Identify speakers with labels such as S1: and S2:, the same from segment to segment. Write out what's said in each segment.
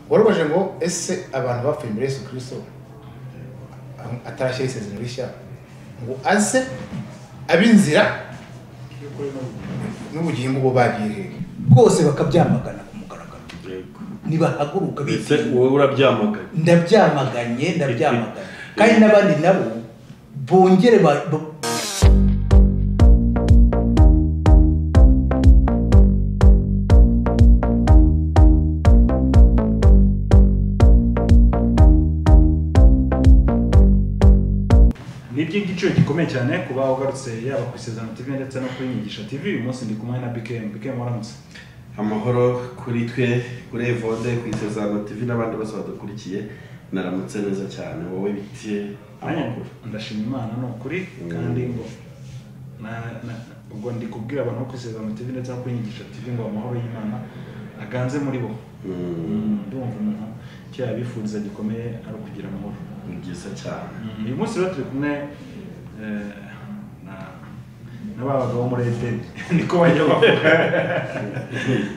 S1: woroheje ngo ese abantu bapfuye imbere y'Yesu kirisito atarashyira isezerano rishya ngo aze ab'inzira n'ubugingo bwo bagiye
S2: bwose bakabyamagana ku mugaragaro
S3: yego
S2: ntibahaguruka
S3: ndetse
S2: bigira
S3: wowe urabyamaganye
S2: ndabyamaganye ndabyamaganye kandi n'abandi nabo bongere ba- ba-
S4: ni iby'igiciro gikomeye cyane kuba ugarutse yaba ku isezerano tv ndetse no kuri nyigisho tv uyu munsi ndi kumwe na bikemu bikemu waramutse
S3: amahoro kuri twe kuri evode ku isezerano tv n'abandi bose badukurikiye naramutse neza cyane wowe biti
S4: nanjye ndashima imana ni ukuri kandi ngo na- na- ubwo ndi kubwira abantu bo ku isezerano tv ndetse no kuri nyigisho tv ngo amahoro y'imana aganze muri bo ndumva umuntu icyo yabifuriza gikomeye ari ukugira amahoro
S3: ni byiza cyane
S4: uyu munsi rero turi kumwe eh, na- na ba bagabo muri edeni niko bajya bavuga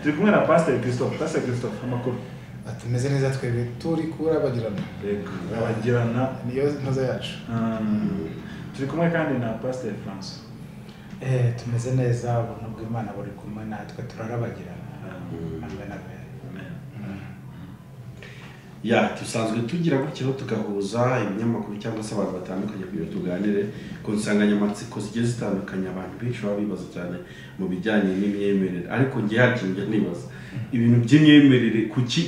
S4: turi kumwe na pasiteri christophe pasiteri christophe amakuru
S1: tumeze neza twebwe turi kurabagirana
S4: abagirana
S1: niyo ntoza yacu
S4: turi kumwe kandi na pasiteri francois
S2: Eh, tumeze neza ubuntu bw'imana buri kumwe natwe turarabagirana Amen, amen.
S4: Amen.
S3: ya dusanzwe tugira gutya aho tugahuza ibinyamakuru cyangwa se abantu batandukanye kugira ngo tuganire ku nsanganyamatsiko zigiye zitandukanye abantu benshi baba bibaza cyane mu bijyanye n'imyemerere ariko njye hari ikintu njya nibaza ibintu by'imyemerere kuki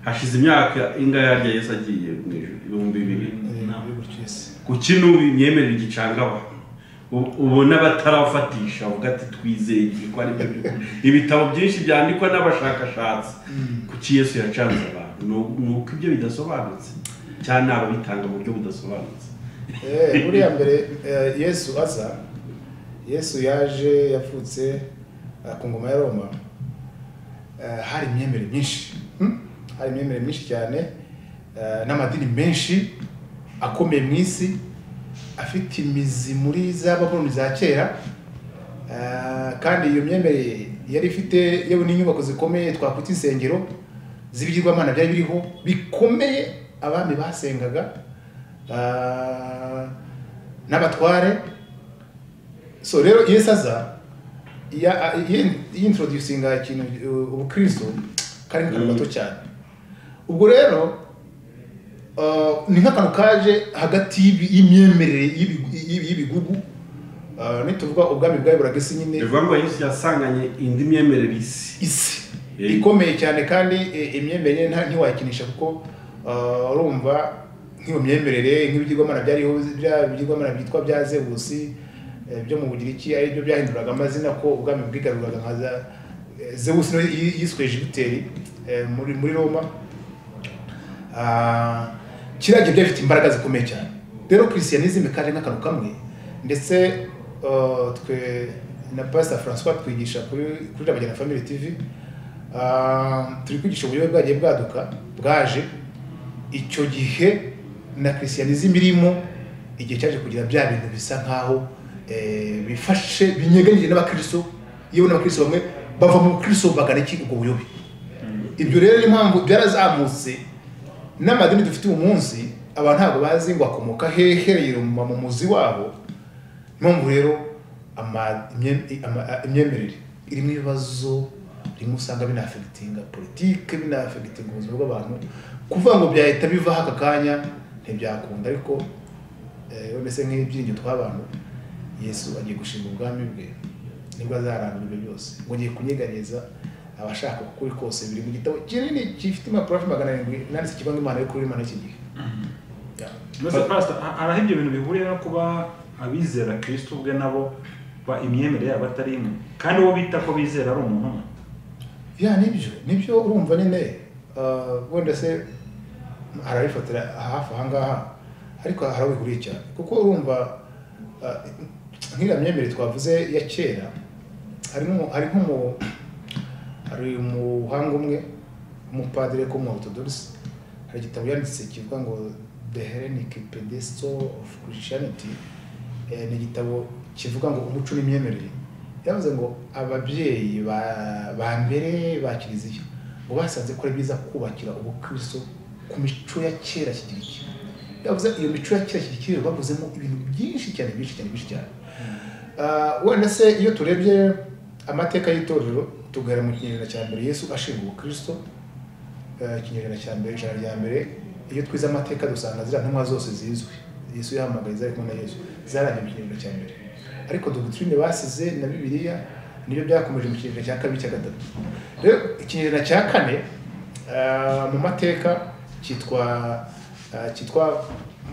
S3: hashize imyaka ingahe harya yesi agiye mu ijuru ibihumbi bibiri
S1: muri buri cyose
S3: kuki n'ubu imyemerere igicanga abantu Ubu- ubona batarafatisha avuga ati twizeye igihe ko ari byo bigo." ibitabo byinshi byandikwa n'abashakashatsi kuki yesu yacanze abantu ni uku- ni uko ibyo bidasobanutse cyane ababitanga mu buryo budasobanutse
S1: Eh, buriya mbere eh, yesu aza yesu yaje yavutse eh, ku ngoma ya roma Eh, hari imyemerere myinshi hmm? hari imyemerere myinshi cyane eh, n'amadini menshi akomeye mu isi afite imizi muri za baboni za kera Eh, kandi iyo myemerere yari ifite yewe n'inyubako zikomeye twakwita insengero z'ibigirwamana byari biriho bikomeye abami basengaga Ah, n'abatware so rero yesu aza ya- yi- yintroducinga ikintu uh, ubukristo kari nk'akantu gato cyane ubwo rero ah, ni nk'akantu kaje hagati y'ibi- y'imyemerere y'ibi- y'ibi- y'ibigugu Ah, nituvuga ubwami bwawe buragese nyine
S3: bivuga ngo yesu yasanganye indi myemerere isi
S1: isi
S3: Eh.
S1: ikomeye cyane kandi eh, imyemerere nta- ntiwayikinisha kuko ah, urumva nk'iyo myemerere nk'ibigirwamana byariho bya bigirwamana byitwa bya zewusi eh, byo mu bugiriki ari byo byahinduraga amazina ko ubwami bwigaruraga nka za eh, zewusi no yi- yiswe jupiteri eh, muri muri roma Ah, kiriya gihe byari bifite imbaraga zikomeye cyane rero christianism kaje nk'akantu kamwe ndetse ah, twe na pastor francois twigisha kuri kuri Rabagirana family tv ah, turi kwigisha uburyo bwagiye bwaduka bwaje icyo gihe na christianism irimo igihe cyaje kugira bya bintu bisa nkaho eh, bifashe binyeganyije n'abakristo yewe n'abakristo bamwe bava mu bukristo bagana iki ubwo buyobe ibyo rero niyo mpamvu byarazamutse n'amadini dufite uyu munsi abantu ntabwo bazi ngo akomoka hehe yiruma mu muzi wabo Niyo mpamvu rero ama- imye- ama- a- imyemerere irimo ibibazo rimwe usanga binafegitinga politike binafegitinga ubuzima bw'abantu kuvuga ngo byahita bivaho aka kanya ntibyakunda ariko eh, mbese nk'ibyiringiro tw'abantu yesu agiye gushinga ubwami bwe nibwo azaranga ibyo byose ngo ngiye kunyeganyeza abashaka ukuri kose biri mu gitabo kinini gifite impapuro hafi magana arindwi nanditse kivuga ngo imana y'ukuri imana y'iki gihe Ya.
S4: mbese pasita araho ibyo bintu bihuriye no kuba abizera kristo ubwe nabo ba imyemerere yabo atari imwe kandi uwo bita ko bizera ari umuntu umwe
S1: ya nibyo nibyo urumva nyine ah, wenda se arabifatira hafi aha ngaha ariko hari aho bihuriye cyane kuko urumva ah, nk'iriya myemerere twavuze ya kera harimo hari nk'umu hari umuhanga umwe umupadiri ko mu orthodox hari igitabo yanditse kivuga ngo the hellenic pedestal of christianity Eh, ni igitabo kivuga ngo umuco n'imyemerere yavuze ngo ababyeyi ba, ba mbere ba kiliziya ngo basanze ko ari byiza kubakira ubukristo ku mico ya kera kigiriki yavuze iyo mico ya kera kigikiri bavuzemo ibintu byinshi cyane byinshi cyane byinshi cyane Ah, wenda se iyo turebye amateka y'itorero tugahera mu kinyejana cya mbere yesu ashinga ubukristo eh, ikinyejana cya mbere ijana rya mbere iyo twize amateka dusanga ziriya ntumwa zose zizwi yesu yahamagaye zari kumwe na yesu zarangiye mu kinyejana cya mbere ariko dogitirine basize na bibiliya nibyo byakomeje mu kinyejana cya kabiri cya gatatu rero ikinyejana cya kane ah, mu mateka cyitwa ah, cyitwa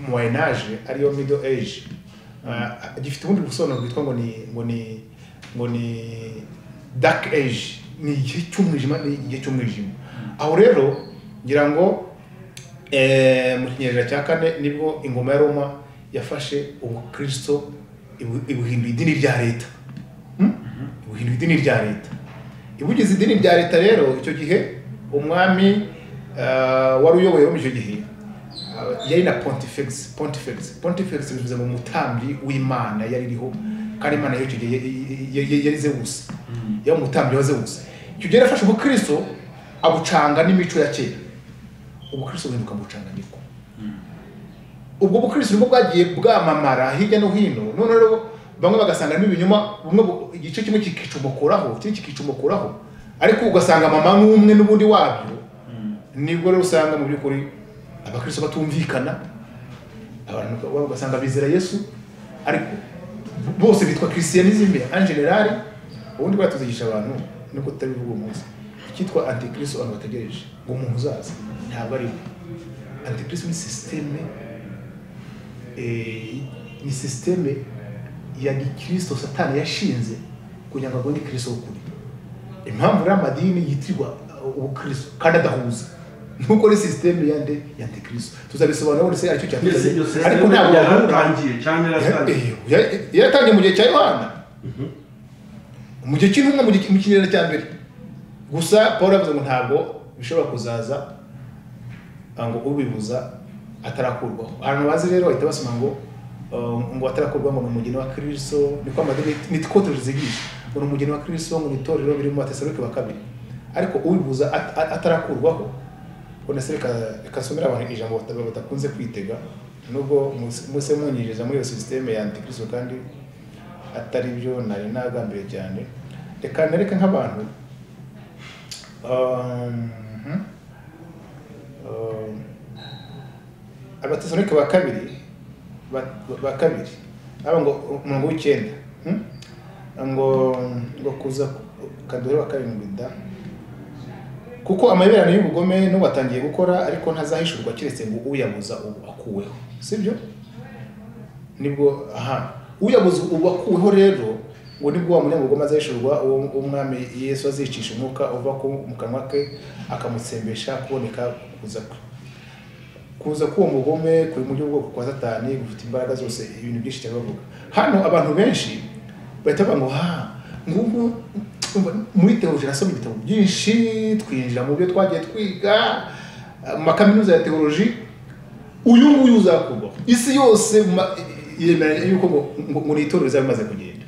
S1: moyenage ariyo middle age Ah, gifite ubundi busobanuro bwitwa ngo ni ngo ni ngo ni dark age ni igihe cy'umwijima ni igihe cy'umwijima aho rero ngira ngo Eh, mu kinyejana cya kane nibwo ingoma ya roma yafashe ubukristo ibu- ibuhindura idini rya leta Hmm? ibuhindura idini rya leta ibugize idini rya leta rero icyo gihe umwami eh, wari uyoboye muri icyo gihe eh, yari na pontifex pontifex pontifex bivuze ngo umutambyi w'imana yari iriho kandi imana yo icyo gihe y- y- y- yari zewusi yari umutambyi wa zewusi icyo gihe yarafashe ubukristo abucanga n'imico ya kera ubukristo buhinduka mucanganyiko ubwo bukristo nibwo bwagiye bwamamara hirya no hino none rero bamwe bagasangamo ibinyoma bumwe bu- igice kimwe kikicomokoraho ikindi kikicomokoraho ariko ugasanga mama nk'umwe n'ubundi wabyo nibwo rero usanga mu by'ukuri abakristo batumvikana abantu uka- ugasanga bizera yesu ariko bose bitwa christianisme en general ubundi bwatuzigisha abantu nubwo tutabivuga uwo munsi icyitwa antikristo abantu bategereje ngo umuntu uzaza ntabwo ari we antikristo ni sisiteme eh, ni sisiteme ya gikristo satani yashinze kugira ngo abone kristo w'ukuri impamvu rero amadini yitirirwa uh, ubukristo kandi adahuza nuko ari sisiteme yande ya antikristo tuzabisobanura wese aricyo
S3: mbese iyo
S1: cyatuzanye ariko
S3: sisiteme
S1: ntabwo wahura
S3: yaratangiye cyangwa yaratangiye
S1: Eh, ya- ya- yaratangiye mu gihe cya yohana mu gihe cy'intumwa mu gihe- mu kinyejana cya mbere gusa paul yavuze ngo ntabwo bishobora kuzaza ah, ngo ubibuza atarakurwaho abantu bazi rero bahita basoma ngo ah, ngo atarakurwaho ngo ni umugeni wa kristo niko amadini nitwo tuzigisha ngo ni umugeni wa kristo ngo ni itorero biri mu batesalonike ba kabiri ariko ubibuza at- at- atarakurwaho ubona se reka reka nsomere abantu ijambo bata- batakunze kwitega nubwo muse- muse munyinjiza muri iyo sisiteme ya antikristo kandi atari byo nari nagambiriye cyane reka nereke nk'abantu um, um, abatesalonike ba kabiri ba- ba kabiri aba ngo umurongo w'icyenda hmm? ngo ngo kuza kaduhere wa karindwi da kuko amaberano y'ubugome n'ubatangiye gukora ariko ntazahishurwa keretse ngo uyabuza ubu akuweho sibyo nibwo aha uyabuze ubu akuweho rero ngo nibwo wa munyabugome azahishurwa uwo uwo umwami yesu azicisha umwuka uva ku- mu kanwa ke akamutsembesha kuboneka kuza kwe kuza k'uwo mugome kuri mu by'ubwoko kwa satani gufite imbaraga zose ibintu byinshi cyane bavuga hano abantu benshi bahita bavuga ngo ha ngubu umva, muri teoloji nasoma ibitabo byinshi twinjira mu byo twagiye twiga eh, mu makaminuza ya teoloji uyu nguyu uzakurwaho isi yose ma- yemera yuko ngo ngo- ngo ni itorero rizaba rimaze kugenda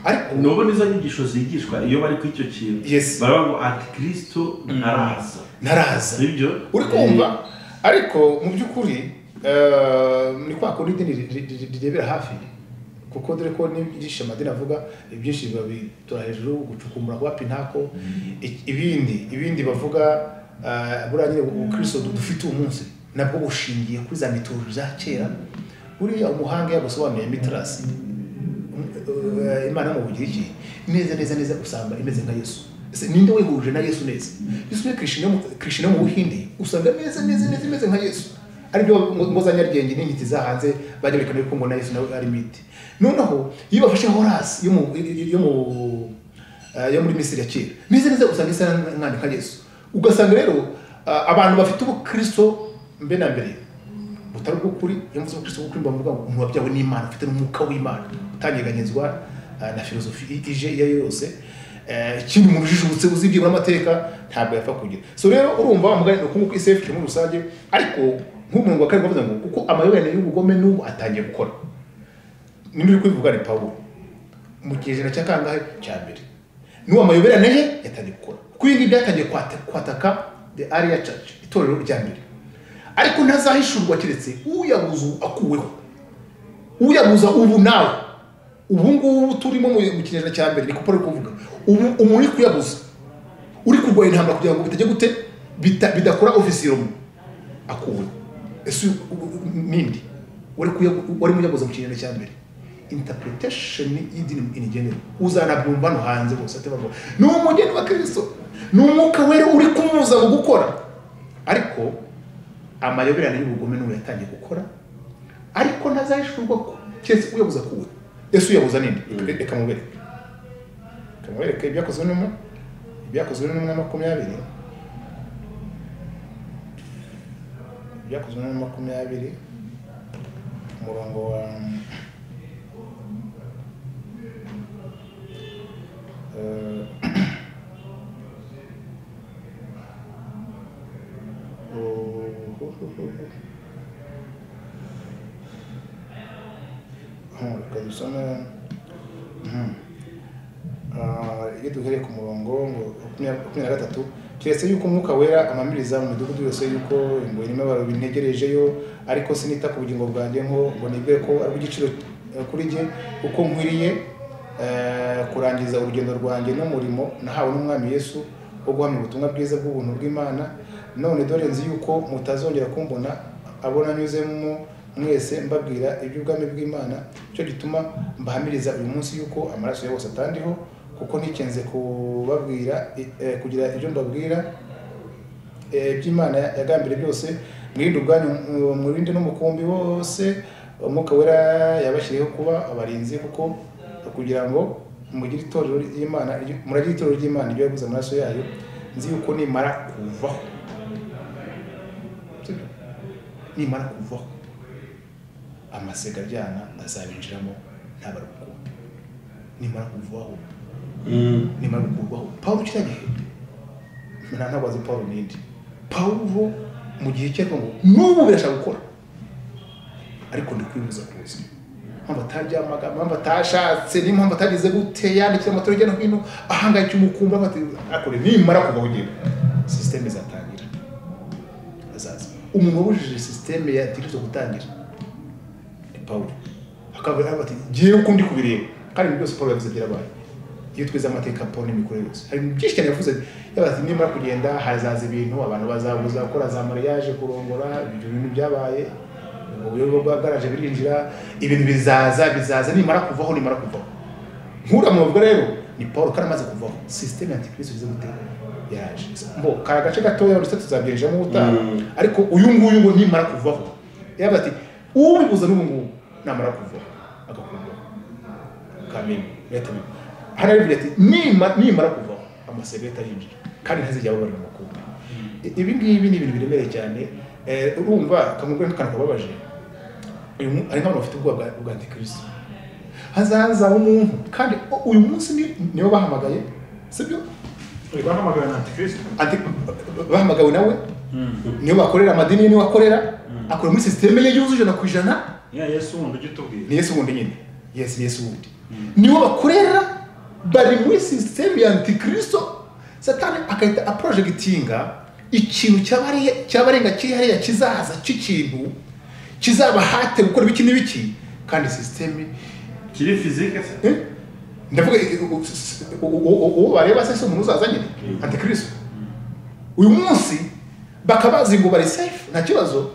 S1: ariko
S3: nubu nizo nyigisho zigishwa iyo bari kuri icyo kintu
S1: Yes.
S3: baravuga ngo antikristo ntaraza
S1: ntaraza
S3: sibyo
S1: uri kumva ariko mu by'ukuri eh, ni kwa kundi idini ri- ri- ri- rirebera hafi kuko dore ko n'ibyinshi amadini avuga ibyinshi biba bitura hejuru gucukumbura wapi ntako I- ibindi ibindi bavuga eh, buriya nyine ubukristo du- dufite uwo munsi nabwo bushingiye kuri za mitoloji za kera buriya umuhanga yagusobanuye mitarasi Eh, imana mu bugiriki neza neza neza usanga imeze nka yesu Ese ninde wihuje na yesu neza yesu ni krishna krishna mu buhindi usanga neza neza neza imeze nka yesu aribyo ngo za nyarugenge n'intiti za hanze bagerekana yuko ngo na yesu nawe ari miti noneho iyo bafashe horasi yo mu yo mu eh, yo muri misiri ya kera neza neza usanga isa nkandi nka yesu ugasanga rero ah, abantu bafite ubukristo mbe na mbere butari ubw'ukuri iyo mvuze ubukristo bw'ukuri mba mvuga ngo umuntu wabyawe n'imana ufite n'umwuka w'imana utanyeganyezwa eh, na filozofi i- ije iyo ari yo yose Eh, ikindi umuntu ujijutse uzi ibyibura amateka ntabwo yapfa kugira so rero urumva wa mugani ni ukungu kw'isefu muri rusange ariko nk'umurongo wa karindwi wavuze ngo kuko amayoberane y'ubugome n'ubu atangiye gukora nimba uri kubivuga ni pawulo mu kinyejana cya kangahe cya mbere n'uwo amayoberane ye yatangiye gukora kwingi byatangiye kwata- kwataka the ariya church itorero rya mbere ariko ntazahishurwa keretse uyabuze ubu akuweho uyabuza ubu nawe ubu ngubu turimo mu mu kinyejana cya mbere ni ko paul ari kuvuga ubu umuntu uri kuyabuza uri kurwanya intambara kugira ngo bitajya gute bita- bidakora ofisiromu akuwe ese u- u- u- nindi wari kuya- wari muyabuza mu kinyejana cya mbere interpretation y'idini in general uzanabyumva no hanze bose ati bavuga ni umugeni wa kristo ni umwuka wera uri kumuza mu gukora ariko amayoberane y'ubugome n'ubu yatangiye gukora ariko ntazahishurwa ko keretse uyabuza kuwe ese uyabuza ninde reka mubereke reka mubereke ibyakozwe n'umwe ibyakozwe n'umwe makumyabiri ibyakozwe n'umwe makumyabiri umurongo wa Eh, oh, reka dusome Mhm. Ah, iyo duhereye ku murongo ngo makumyabiri makumyabiri na gatatu keretse yuko umwuka wera amamiriza mu midugudu yose yuko ngo irimo abantu bintegerejeyo ariko sinita ku bugingo bwanjye ngo ngo nibwe ko ari igiciro kuri jye uko nkwiriye eh, kurangiza urugendo rwanjye n'umurimo nahawe n'umwami yesu wo guhamya ubutumwa bwiza bw'ubuntu bw'imana none dore nzi yuko mutazongera kumbona abo nanyuzemo mwese mbabwira iby'ubwami bw'imana cyo gituma mbahamiriza uyu munsi yuko amaraso ya bose atandiho kuko ntikenze kubabwira i- eh, kugira ibyo mbabwira eh, by'imana yagambire byose mwirinde ubwanyu mu- mwirinde n'umukumbi wose umwuka wera yabashyiriyeho kuba abarinzi kuko kugira ngo mugire itorero ry'imana iryo- muragire itorero ry'imana iryo yaguze amaraso yayo nzi yuko nimara kuvaho Sibyo? nimara kuvaho amasega aryana azabinjiramo ntabarukumbi nimara kuvaho nimara gukurwaho pawulo kiriya gihe nta ntabwo azi pawulo n'indi pawulo mu gihe cye ariko ngo n'ubu birashaka gukora ariko ndi kwibuza kuza mpamvu ataryamaga mpamvu atashatse niyo mpamvu atageze gute yandikira amatara hirya no hino ahangayikira umukumbi avuga ati akore nimara kuvaho ugiye sisiteme izatangira azaza umuntu wabujije sisiteme yategereza gutangira ni pawulo akaba yavuga ati ngewe uko ndi kubireba kandi ibintu byose pawulo yavuze byarabaye iyo twize amateka ya Paul n'imikorere yose hari ibintu byinshi cyane yavuze yavuze ati nimara kugenda hazaza ibintu abantu bazabuza gukora za mariage kurongora ibyo bintu byabaye ubwo buyobe bwagaraje birinjira ibintu bizaza bizaza nimara kuvaho nimara kuvaho nkura mu rugo rero ni paul kari amaze kuvaho sisiteme ya antikristo ize gute yaje mbo kari agace gatoya ndetse tuzabyirinjiramo ubutaha
S3: Mm.
S1: ariko uyu nguyu ngo nimara kuvaho yavuze ati uwibuza n'ubu ngubu namara kuvaho agakurwaho kamini metami hano arivuga ati "Nima- nimara kuvaho amasebe atarinjira kandi ntazijya babara mu makuba ibi ngibi ni ibintu biremereye cyane Eh, urumva kamugwe n'akantu kababaje uyu mu- hari nk'abantu bafite ubwoba bwa- bwa antikristo hazaza umuntu kandi o- uyu munsi ni- nibo bahamagaye sibyo
S4: bahamagawe na antikristo
S1: Anti- bahamagawe nawe niyo bakorera amadini ye niwe akorera akora muri sisiteme ye yuzuye ijana ku ijana
S4: ya yesu wundi ujya utubwira
S1: ni yesu wundi nyine yesu yesu wundi niwo bakorera bari muri sisiteme ya antikristo satani agahita aprojegitinga ikintu cyabari- cyabarenga kiri hariya kizaza cy'ikintu kizabahate gukora ibiki n'ibiki kandi sisiteme
S3: kiri fizike se
S1: eh? ndavuga eh, u- s- u- u- u- uwo bareba se si umuntu uzaza nyine antikristo uyu munsi bakaba bazi ngo bari safe nta kibazo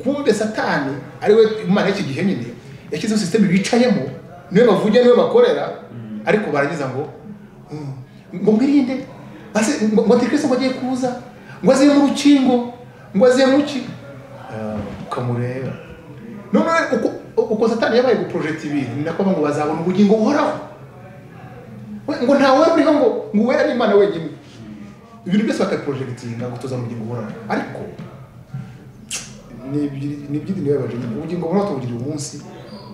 S1: kumbe satani ariwe imana y'iki gihe nyine yashyizeho sisiteme bicayemo niwe bavugira niwe bakorera ariko barangiza ngo "Mm, ngo mwirinde basi ngo ngo antikristo ngo agiye kuza ngo aziye mu rukingo ngo aziye mu ki Ah, ukamureba none uko uko satani yabaye guporojeta ibintu ni nako ngo bazabona ubugingo buhoraho We- ngo nta wera uriho ngo ngo uwera ni imana wenyine ibintu byose bakabiporojegitiga ngo tuza mu bugingo buhoraho ariko ni ibyi- ni iby'idini bibabaje nyine ubugingo buhoraho tubugira umunsi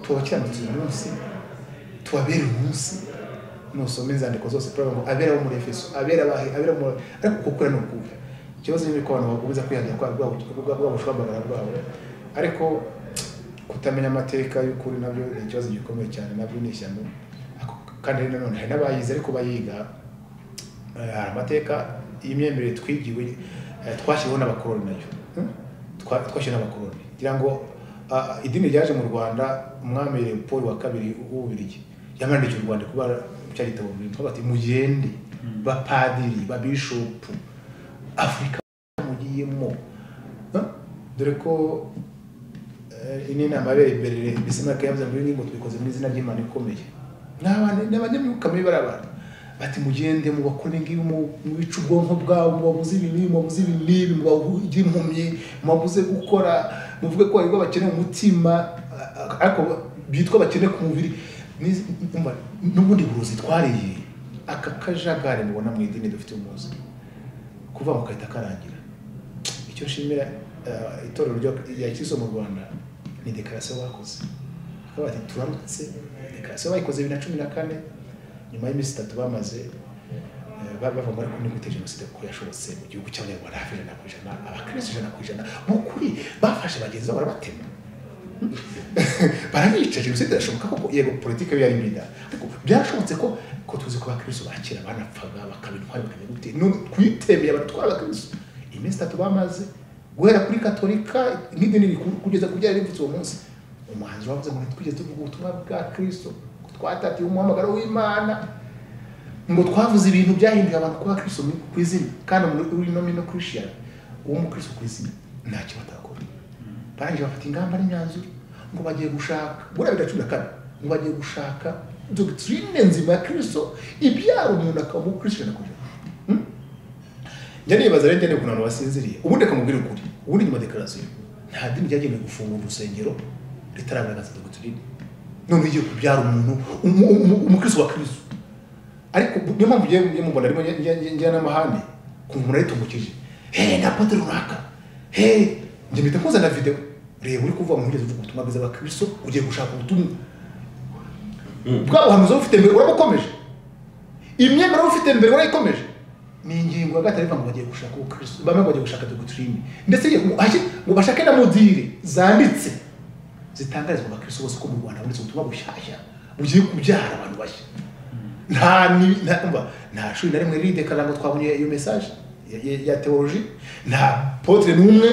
S1: tubakiranutse uyu munsi tubabere umunsi nusoma inzandiko zose turavuga ngo abera bo muri efeso abera abahe abera muri ariko kukura ni ukuvuga ikibazo ni uko abantu bakomeza kwihangira kwa bwa bwa bwa bushabagara bwabo ariko kutamenya amateka y'ukuri nabyo ni ikibazo gikomeye cyane nabyo ni ishyano Ako- kandi nanone hari n'abayize ariko bayiga Eh, hari amateka iyi myemerere twigiwe eh, twashyiriweho n'abakoroni nayo Hmm? Twa- twashyiriweho n'abakoroni kugira ngo ah, idini ryaje mu rwanda umwami leopold wa kabiri w'ububirigi yamandikiye u rwanda kuba cya gitabo bati mugende bapadiri babishopu afurika mugiyemo Huh? dore ko eh, iyi ni inama yabereye imbere bisimaka yavuze ngo ibi ngo tubikoze mu izina ry'imana ikomeye Ni abantu- ni abanyamwuka muri barabara bati mugende mubakore ngibi mubica ubwonko bwabo mubabuze ibi n'ibi mubabuze ibi n'ibi mubabuze impumyi mubabuze gukora muvuge ko aribwo bakeneye umutima a- a- ariko bitwa bakene ku mubiri Ni- umva, n'ubundi burozi twariye aka kajagari mubona mu idini dufite umuzi kuva mu kahita karangira icyo nshimira eh, itorero ryo- rya kiso mu rwanda ni dekarasiyo bakoze bakaba bati turamutse dekarasiyo bayikoze bibiri na cumi na kane nyuma y'iminsi itatu bamaze eh, ba- bavuga ngo ariko ni gute jenoside kuko yashobotse mu gihugu cy'abanyarwanda hafi ijana ku ijana abakirisitu ijana ku ijana mu kuri bafashe bagenzi babo barabatema barabica jenoside irashoboka koko yego politiki yo yari myiza ariko byarashobotse ko ko tuzi ko abakristo ba kera banapfaga bakabintwara bakamenya gute none twitemeye abatwara abakristo iminsi itatu bamaze guhera kuri katolika n'idini rikuru kugeza ku byari bivutse uwo munsi umuhanzi wavuze ngo ntitwigeze tuvuga ubutumwa bwa kristo ko twatatiye umuhamagaro w'imana ngo twavuze ibintu byahinduye abantu kuba abakristo mu- ku izina kandi muri nomino christian uwo mukristo ku izina ntacyo batakora barangije bafata ingamba n'imyanzuro ngo bagiye gushaka buriya bibiri na cumi na kane ngo bagiye gushaka dogitirine nzima ya kirisito ibyara umuntu akaba umukristo ijana ku ijana Hmm? njya nibaza rero njya nibuka abantu basinziriye ubundi akamubwira ukuri ubundi nyuma dekarasiyo nta dini ryagenewe gufungura urusengero ritaragaragaza dogitirine none ugiye kubyara umuntu umu- umu- umukristo wa kirisito ariko bu- niyo mpamvu ugiye ugiye mu rwanda arimo njya n'amahane kumva umuntu aritumukije hehe na pote runaka hehe njye mpita nkuzana videwo reba uri kuvuga ngo ntugeze uvuga ubutumwa bwiza bwa kirisito ugiye gushaka ubutumwa bwa buhanuzi uba ufite mbere urabukomeje imyemerere uba ufite mbere urayikomeje ni ingingo ya gatatu ivuga ngo bagiye gushaka ubukristo bamwe ngo bagiye gushaka dogitirine ndetse iyo- ngo hashyire- ngo bashake na modire zanditse zitangarizwa abakristo bose ko mu rwanda habonetse ubutumwa bushyashya bugiye kubyara abantu bashya nta ni- nta- umva, nta shuri na rimwe ridekarara ngo twabonye iyo mesaje ya- ya- ya teoloji nta potere n'umwe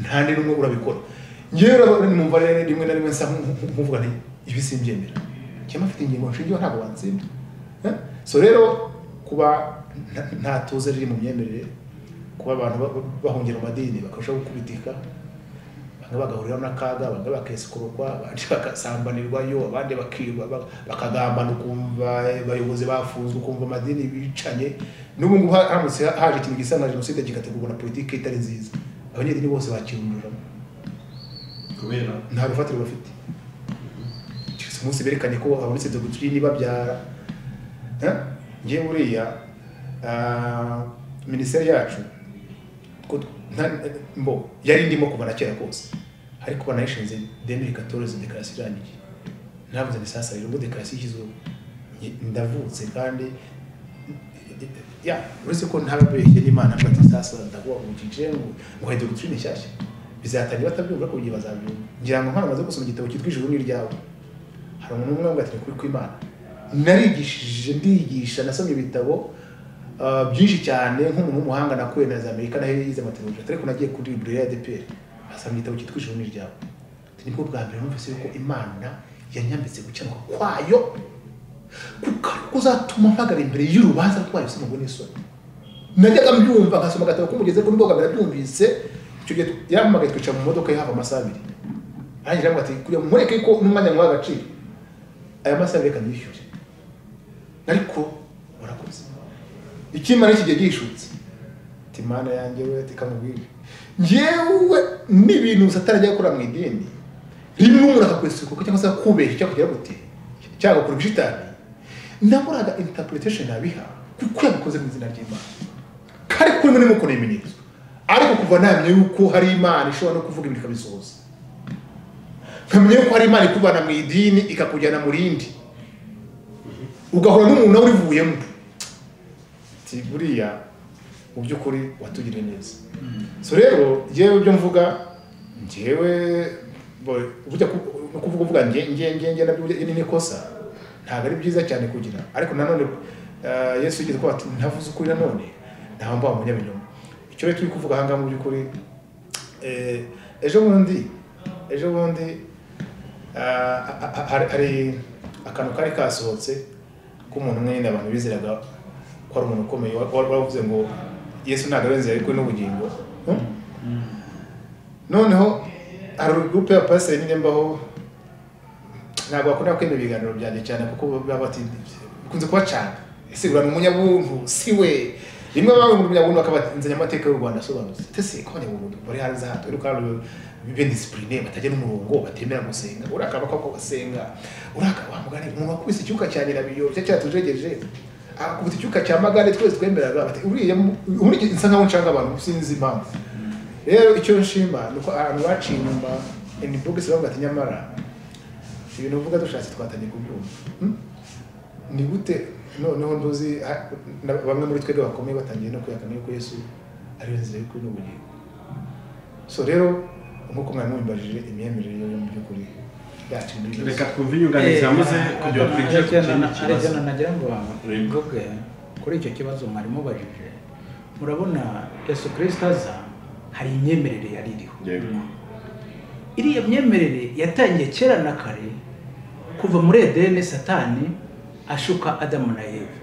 S1: nta n'umwe n'umwe urabikora ngewe urabona numva rero rimwe na rimwe nsa nku- nku- nkuvuga nti ibi simbyemera cyangwa afite ingingo nshingiyeho ntabwo wantsindira Eh? so rero kuba nta- nta tuze riri mu myemerere kuba abantu ba- ba- bahungira mu madini bakarushaho gukubitika bamwe bagahurira n'akaga bamwe bakesikurwa abandi bagasambanirwa yo abandi bakiba ba- bakagambana ukumva abayobozi bafunzwe ukumva amadini bicanye n'ubu ngubu haramutse haje ikintu gisa nka jenoside kigategurwa na politiki itari nziza abanyedini bose bakirunduramo
S3: kubera
S1: nta rufatiro bafite keretse umunsi berekanye ko habonetse dogitirine ibabyara Eh? ngewe buriya ah, minisiteri yacu ko t- nta- mbo yari ndimo kuva na kera kose ariko banayishinze demiri katoreze dekarasi irangiye navuze ni sasa rero ubwo dekarasi yashyizweho nge- ndavutse kandi ya uretse ko ntababeshye n'imana mba ati sasa ndavuga ngo ngiye ngo nguhe dogitirine nshyashya bizatangira batabyumva ariko igihe bazabyumva ngira ngo nkana maze gusoma igitabo cyitwa ijuru n'iryawe hari umuntu umwe wambaye ukuri kw'imana narigishije ndigisha nasomye ibitabo ah, byinshi cyane nk'umuntu w'umuhanga nakuye na za amerika nayo yize amategeko ariko nagiye kuri librairie ya dpr asoma igitabo cyitwa ijuru n'iryawe Ati, nibwo bwa mbere numvise yuko imana yanyambitse gukenuka kwayo kuko ariko uzatuma mpagara imbere y'urubanza rwayo sinubwo n'isoni najyaga mbyumva nkasoma agatabo k'umugezi ariko nubwo kamera byumvise icyo gihe yampamagaye twicara mu modoka yahava amasaha abiri arangije aravuga ati kugira ngo nkwereke ko n'umwanya nkuha agaciro aya masaha reka nishyure ariko warakoze ikimana kigiye gishutse ati mana yanjye we ati kamubwire njyewe n'ibintu satarajya akora mu idini rimwe umuntu akakwesikuka cyangwa se akakubeshya cyakugera gute cyangwa agakora ibishitani naburaga interpretation abiha kuko yabikoze mu izina ry'imana kandi kuko rimwe n'imwe ukona ibimenyetso ariko kuva namenya yuko hari imana ishobora no kuvuga ibintu ikabisohoza nkamenya yuko hari imana ikuvana mu idini ikakujyana mu rindi ugahura n'umuntu nawe urivuyemo ati buriya mu by'ukuri watugiriye neza so rero njyewe ibyo mvuga njyewe bo- burya ku- no kuvuga uvuga nge nge nge nge nabyo burya iri ni ikosa ntabwo ari byiza cyane kugira ariko nanone eh, yesu yigeze kuba ati ntavuze ukuri nanone ntawe mbaho umunyabinyoma icyo rero turi kuvuga ahangaha mu by'ukuri eh, ejo bundi ejo bundi ah, ha- ha- hari- hari akantu kari kasohotse k'umuntu umwe nyine abantu bizeraga ko ari umuntu ukomeye wa- wa- wavuze ngo yesu ntabwo abenzi ariko n'ubugingo Hmm? noneho hari groupe ya pasiteri nyine mbaho ntabwo bakunda kwemera ibiganiro byanjye cyane kuko baba bati bikunze kuba cyane ese ura ni umunyabuntu si we rimwe baba mu munyabuntu bakabanzanya amateka y'u rwanda asobanutse tese ko abanyabuntu bari hanze aha turi kandi bibe disipurine batajya n'umurongo batemera gusenga uriya akaba ko basenga uriya akaba wamugane umuntu wakubise icyuka cya nyirabiyo cya cyatujegeje akubita icyuka cya magare twese twemeraga bati uriya mu- uburyo nsa nkaho nshaka abantu sinzi impamvu rero icyo nshima ni uko ahantu baciye inyuma ini bogisi bavuga ati nyamara ibintu uvuga dushatse twatangiye kubyumva Hmm? ni gute noneho nduzi ha- na- bamwe muri twebwe bakomeye batangiye no kuyakana yuko yesu ariyo nzira y'ukuri n'ubugingo so rero nk'uko mwari mubimbajije imyemerere yo mu by'ukuri yacu muri byose
S3: reka twumve inyunganizi yamuze kugira ngo twinjire ku kindi
S2: hari
S3: kibazo
S2: ikintu nagira ngo
S3: Yego.
S2: bwe kuri icyo kibazo mwari mubajije murabona yesu kirisita aza hari imyemerere yari iriho
S3: yego
S2: iriya myemerere yatangiye kera na kare kuva muri edeni satani ashuka adamu na eve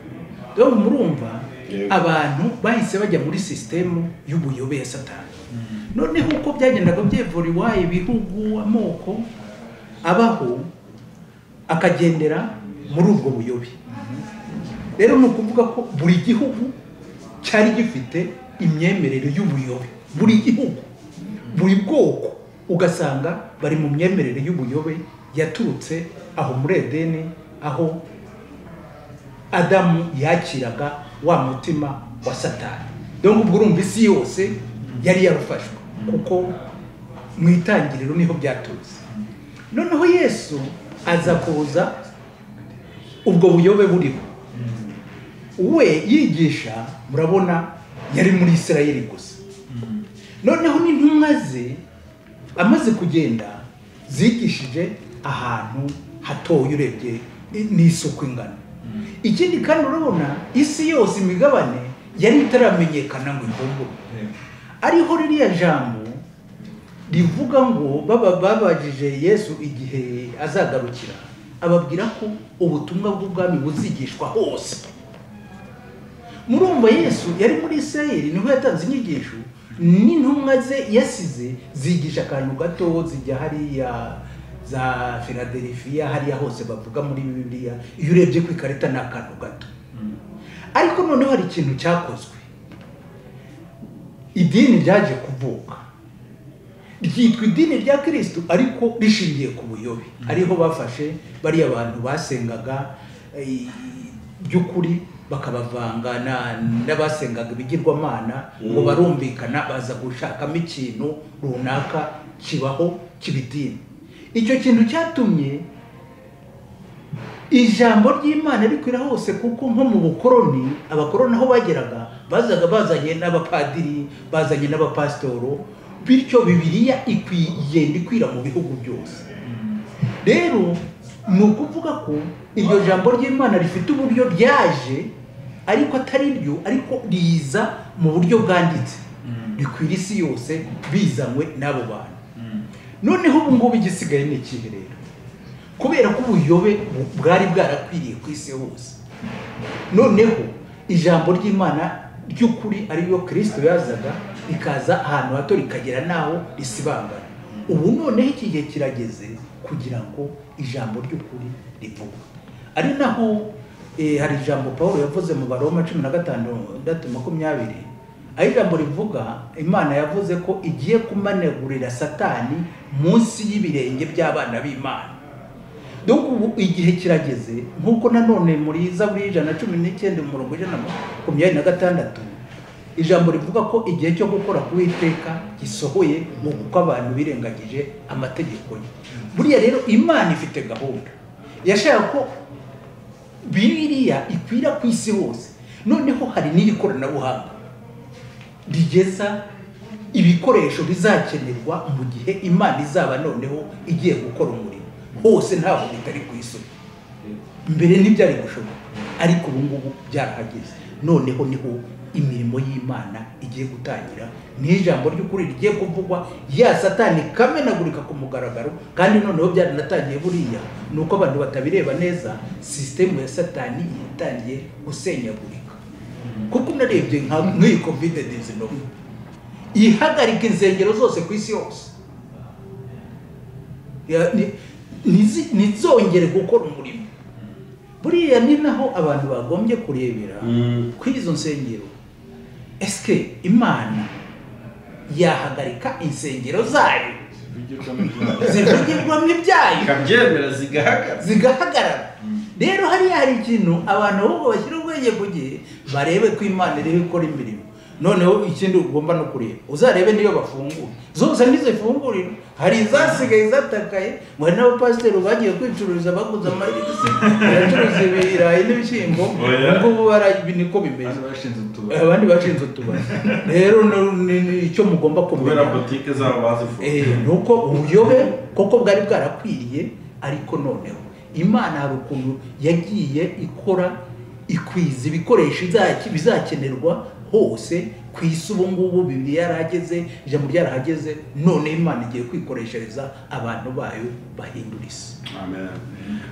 S2: rero murumva
S3: Yego.
S2: abantu bahise bajya muri sisitemu y'ubuyobe ya satani noneho uko byagendaga byevura iwayo ibihugu amoko abaho akagendera muri ubwo buyobe rero ni ukuvuga ko buri gihugu cyari gifite imyemerere y'ubuyobe buri gihugu buri bwoko ugasanga bari mu myemerere y'ubuyobe yaturutse aho muri edeni aho adamu yakiraga wa mutima wa satani dore ubwo urumva isi yose yari yarufashwe kuko mu itangiriro niho byaturutse noneho yesu aza kuza ubwo buyobe buriho we yigisha murabona yari muri isirayeli gusa noneho n'intumwa ze amaze kugenda zigishije ahantu hatoye urebye n'isuku ingano ikindi kandi urabona isi yose imigabane yari itaramenyekana ngo ivumburwe ariho ririya jambo rivuga ngo baba babajije yesu igihe azagarukira ababwira ko ubutumwa bw'ubwami buzigishwa hose murumva yesu yari muri isirayeli niho yatanze inyigisho n'intumwa ze yasize zigisha akantu gato zijya hariya za filadelifiya hariya hose bavuga muri bibiliya iyo urebye ku ikarita ni akantu gato ariko noneho hari ikintu cyakozwe idini ryaje kuvuka ryitwa idini rya kirisitu ariko rishingiye ku buyobe ariho bafashe bariya bantu basengaga eh, by'ukuri bakabavanga na- n'abasengaga ibigirwamana ngo barumvikana baza gushakamo ikintu runaka kibaho kibidini icyo kintu cyatumye ijambo ry'imana rikwira hose kuko nko mu bukoroni abakoroni aho bageraga bazaga bazanye n'abapadiri bazanye n'abapasitoro bityo bibiriya ikwi- igenda ikwira mu bihugu byose rero ni ukuvuga ko iryo jambo ry'imana rifite uburyo ryaje ariko atari ryo ariko riza mu buryo bwanditse rikwira isi yose bizanywe n'abo bantu noneho ubu ngubu igisigaye ni ikihe rero kubera ko ubuyobe bu- bwari bwarakwiriye ku isi hose noneho ijambo ry'imana ry'ukuri ariyo kirisito yazaga rikaza ahantu hato rikagera n'aho risibangana ubu noneho iki gihe kirageze kugira ngo ijambo ry'ukuri rivugwe ari naho eh, hari ijambo paul yavuze mu baroma cumi na gatandatu makumyabiri aho ijambo rivuga imana yavuze ko igiye kumanegurira satani munsi y'ibirenge by'abana b'imana donc ubu igihe kirageze nk'uko nanone muri zaburi y'ijana na cumi n'icyenda umurongo ijana na makumyabiri na gatandatu ijambo rivuga ko igihe cyo gukora ku Uwiteka gisohoye mu kuko abantu birengagije amategeko ye buriya rero imana ifite gahunda yashaka ko bibiriya ikwira ku isi hose noneho hari n'iri koranabuhanga rigeza ibikoresho bizakenerwa mu gihe imana izaba noneho igiye gukora umurimo hose ntabwo bitari ku isoko mbere ntibyari gushoboka ariko ubu ngubu byarahageze noneho niho imirimo y'imana igiye gutangira niho ijambo ry'ukuri rigiye kuvugwa ya satani kamenagurika ku mugaragaro kandi noneho byaranatangiye buriya ni uko abantu batabireba neza sisitemu ya satani yatangiye gusenyagurika kuko unarebye nka nk'iyi kovide dizinove ihagarika insengero zose ku isi yose Ya- ni- ntizi- ntizongere gukora umurimo buriya ni naho abantu bagombye kurebera
S3: Mm.
S2: kuri izo nsengero esike imana yahagarika insengero zayo zivugirwamo ibyayo
S3: ikabyemera zigahagarara
S2: zigahagarara rero hariya hari ikintu abantu ahubwo bashyira ubwenge ku gihe barebe ko imana irebe ikora imirimo noneho ikindi ugomba no kureba uzarebe niyo bafungura zose ntizifungurira hari izasigaye zatakaye ngo hari n'abapasiteri bagiye kwicuruza baguze amarigisi baracuruza ibirayi n'ibishyimbo
S4: Oya.
S2: ubwo barabi niko bimeze
S4: Abandi bashinze utubari
S2: abandi bashinze utubari rero ni- ni- ni icyo mugomba kumenya
S3: kubera botike zabo bazifunze
S2: Eh, ni uko ubuyobe kuko bwari bwarakwiriye ariko noneho imana hari ukuntu yagiye ikora ikwiza ibikoresho izaki- bizakenerwa hose ku isi ubu ngubu bibiri yarahageze ijambo ryarahageze none imana igiye kwikoreshereza abantu bayo bahindura isi
S3: Amen.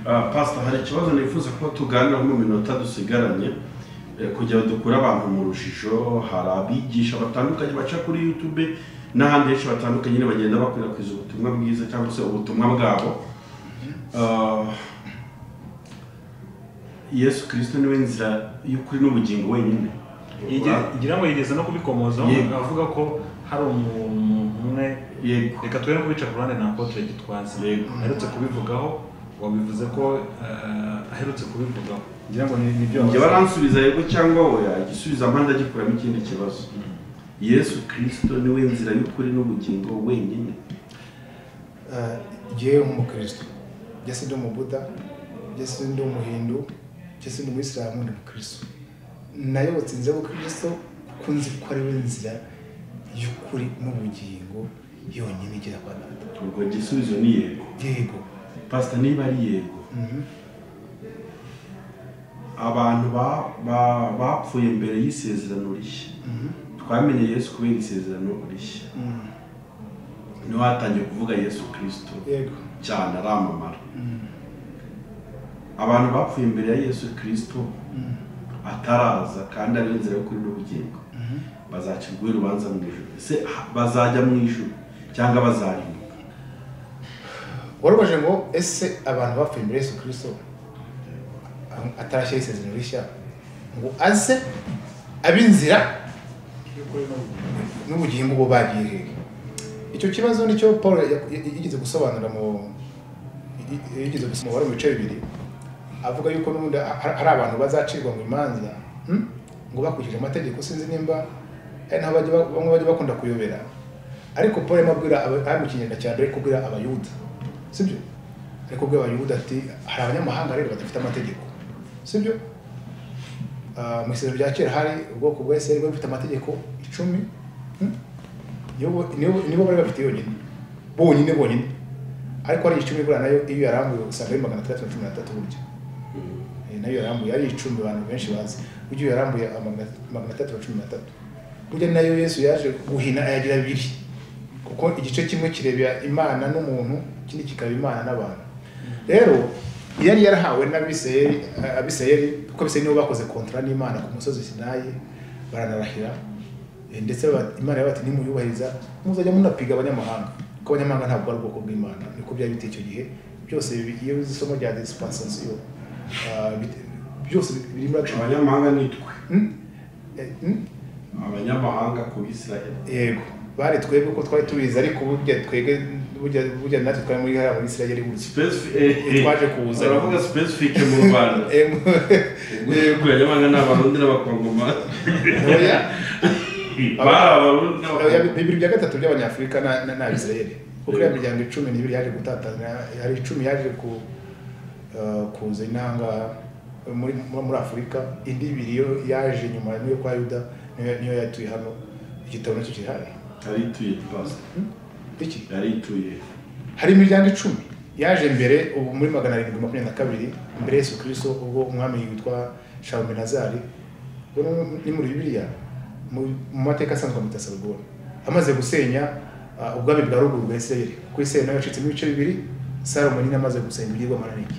S3: Ah, pastor hari ikibazo nifuza ko tuganiraho mu minota dusigaranye eh, kugira ngo dukure abantu mu rujijo hari abigisha batandukanye baca kuri youtube n'ahandi henshi batandukanye nyine bagenda bakwirakwiza ubutumwa bwiza cyangwa se ubutumwa bwabo Ah, yesu kirisito niwe nzira y'ukuri n'ubugingo wenyine
S4: ngira ngo yigeze no kubikomozaho
S3: Yego.
S4: avuga ko hari umuntu umwe
S3: yego
S4: reka tubere kubica ku ruhande na apotre gitwaza
S3: Yego.
S4: aherutse kubivugaho wabivuze ko eh, aherutse kubivugaho ngira ngo ni- nibyo
S3: njye
S4: wavuze.
S3: baransubiza yego cyangwa oya igisubizo amande agikuramo ikindi kibazo yesu kirisito niwe nzira y'ukuri n'ubugingo wenyine
S1: jewe nk'umukristo jese ndi umubuda jese ndi umuhindu jese ndi umuyisilamu ndi umukristo nayobotse inzira y'ubukristo kuko nzi ko ariwe nzira y'ukuri n'ubugingo yonyine igera kwa data
S3: ubwo igisubizo ni yego
S1: yego
S3: pasita niba ari yego
S1: Mhm.
S3: abantu ba- ba- bapfuye mbere y'isezerano rishya
S1: Mhm.
S3: twamenye yesu kubera isezerano rishya
S1: Mhm.
S3: niho hatangiye kuvuga yesu kirisito
S1: yego
S3: cyane aramamara
S1: Mhm.
S3: abantu bapfuye imbere ya yesu kirisito
S1: Mhm.
S3: ataraza kandi ariyo nzira yo kuri n'ubugingo
S1: Mhm.
S3: bazacirwa urubanza mu ijoro ese ha- bazajya mu ijoro cyangwa bazarimbuka
S1: warubajije ngo ese abantu bapfuye imbere yesu kirisito atarashyiraho isezerano rishya ngo aze ab'inzira n'ubugingo bwo bagiye hehe icyo kibazo nicyo paul ya- ya- yigeze gusobanura mu yi- yi- yigeze gusobanura mu bice bibiri avuga yuko n'ubundi ha- hari abantu bazacirwa mu imanza hmm? ngo bakurikije amategeko sinzi nimba ari naho bajya ba- bamwe bajya bakunda kuyobera ariko paul arimo abwira aba- ari mu kinyarwanda cya mbere ari kubwira abayuda sibyo ari kubwira abayuda ati hari abanyamahanga rero badafite amategeko sibyo Ah, mu isezerano rya kera hari ubwoko bwa Isiraheli bwari bufite amategeko icumi hmm? nibo nibo- nibo bari bafite yonyine bonyine bonyine ariko hari icumi buriya nayo iyo yarambuye usanga ari magana atandatu na cumi na atatu burya Eh, nayo yarambuye ari icumi abantu benshi bazi burya iyo yarambuye amagana- magana atatu na cumi na atatu burya nayo yesu yaje guhina ayagira abiri kuko igice kimwe kirebera imana n'umuntu ikindi kikaba imana n'abantu rero yari yarahawe n'abisirayeli eh, abisirayeli kuko abisirayeli nibo bakoze kontara n'imana ku musozi sinayi baranarahira Eh, ndetse ba- imana yabati nimuyubahiriza muzajya munapiga abanyamahanga kuko abanyamahanga ntabwo ari ubwoko bw'imana niko byari biteye icyo gihe byose bibi- iyo uzi isomo rya dispensation byose biri muri action
S3: abanyamahanga nitwe
S1: Hmm? Eh, hmm?
S3: abanyamahanga ku bisirayeli
S1: yego bari twebwe ko twari tubizi ariko burya twebwe burya burya natwe twari muri hariya muri isirayeli gutya Twaje kuza.
S3: uravuga sipesifike mu rwanda
S1: Em,
S3: ku banyamahanga ni abarundi n'abakongomani
S1: oya,
S3: bari
S1: oya,
S3: abarundi n'abakongomani
S1: bibiri bya gatatu by'abanyafurika na- na- ni abisirayeli kuko iriya miryango icumi n'ibiri yaje gutatana hari icumi yaje ku eh, kuza inanga muri muri muri afurika indi ibiri yo yaje nyuma niyo kwa yuda niyo- niyo yatuye hano igitabo nacyo kiri hano
S3: yarituye pasita
S1: iki
S3: yarituye
S1: hari imiryango icumi yaje mbere ubu muri magana arindwi makumyabiri na kabiri mbere ya yesu kirisito ubwo umwami witwa shawumenazari ubwo ni- ni muri bibiliya mu mu mateka asanzwe amwita sarugoni amaze gusenya ah, ubwami bwa ruguru bwa isirayeli kuko isirayeli nayo yacitsemo ibice bibiri salomo nyine amaze gusenya ibigirwamana n'iki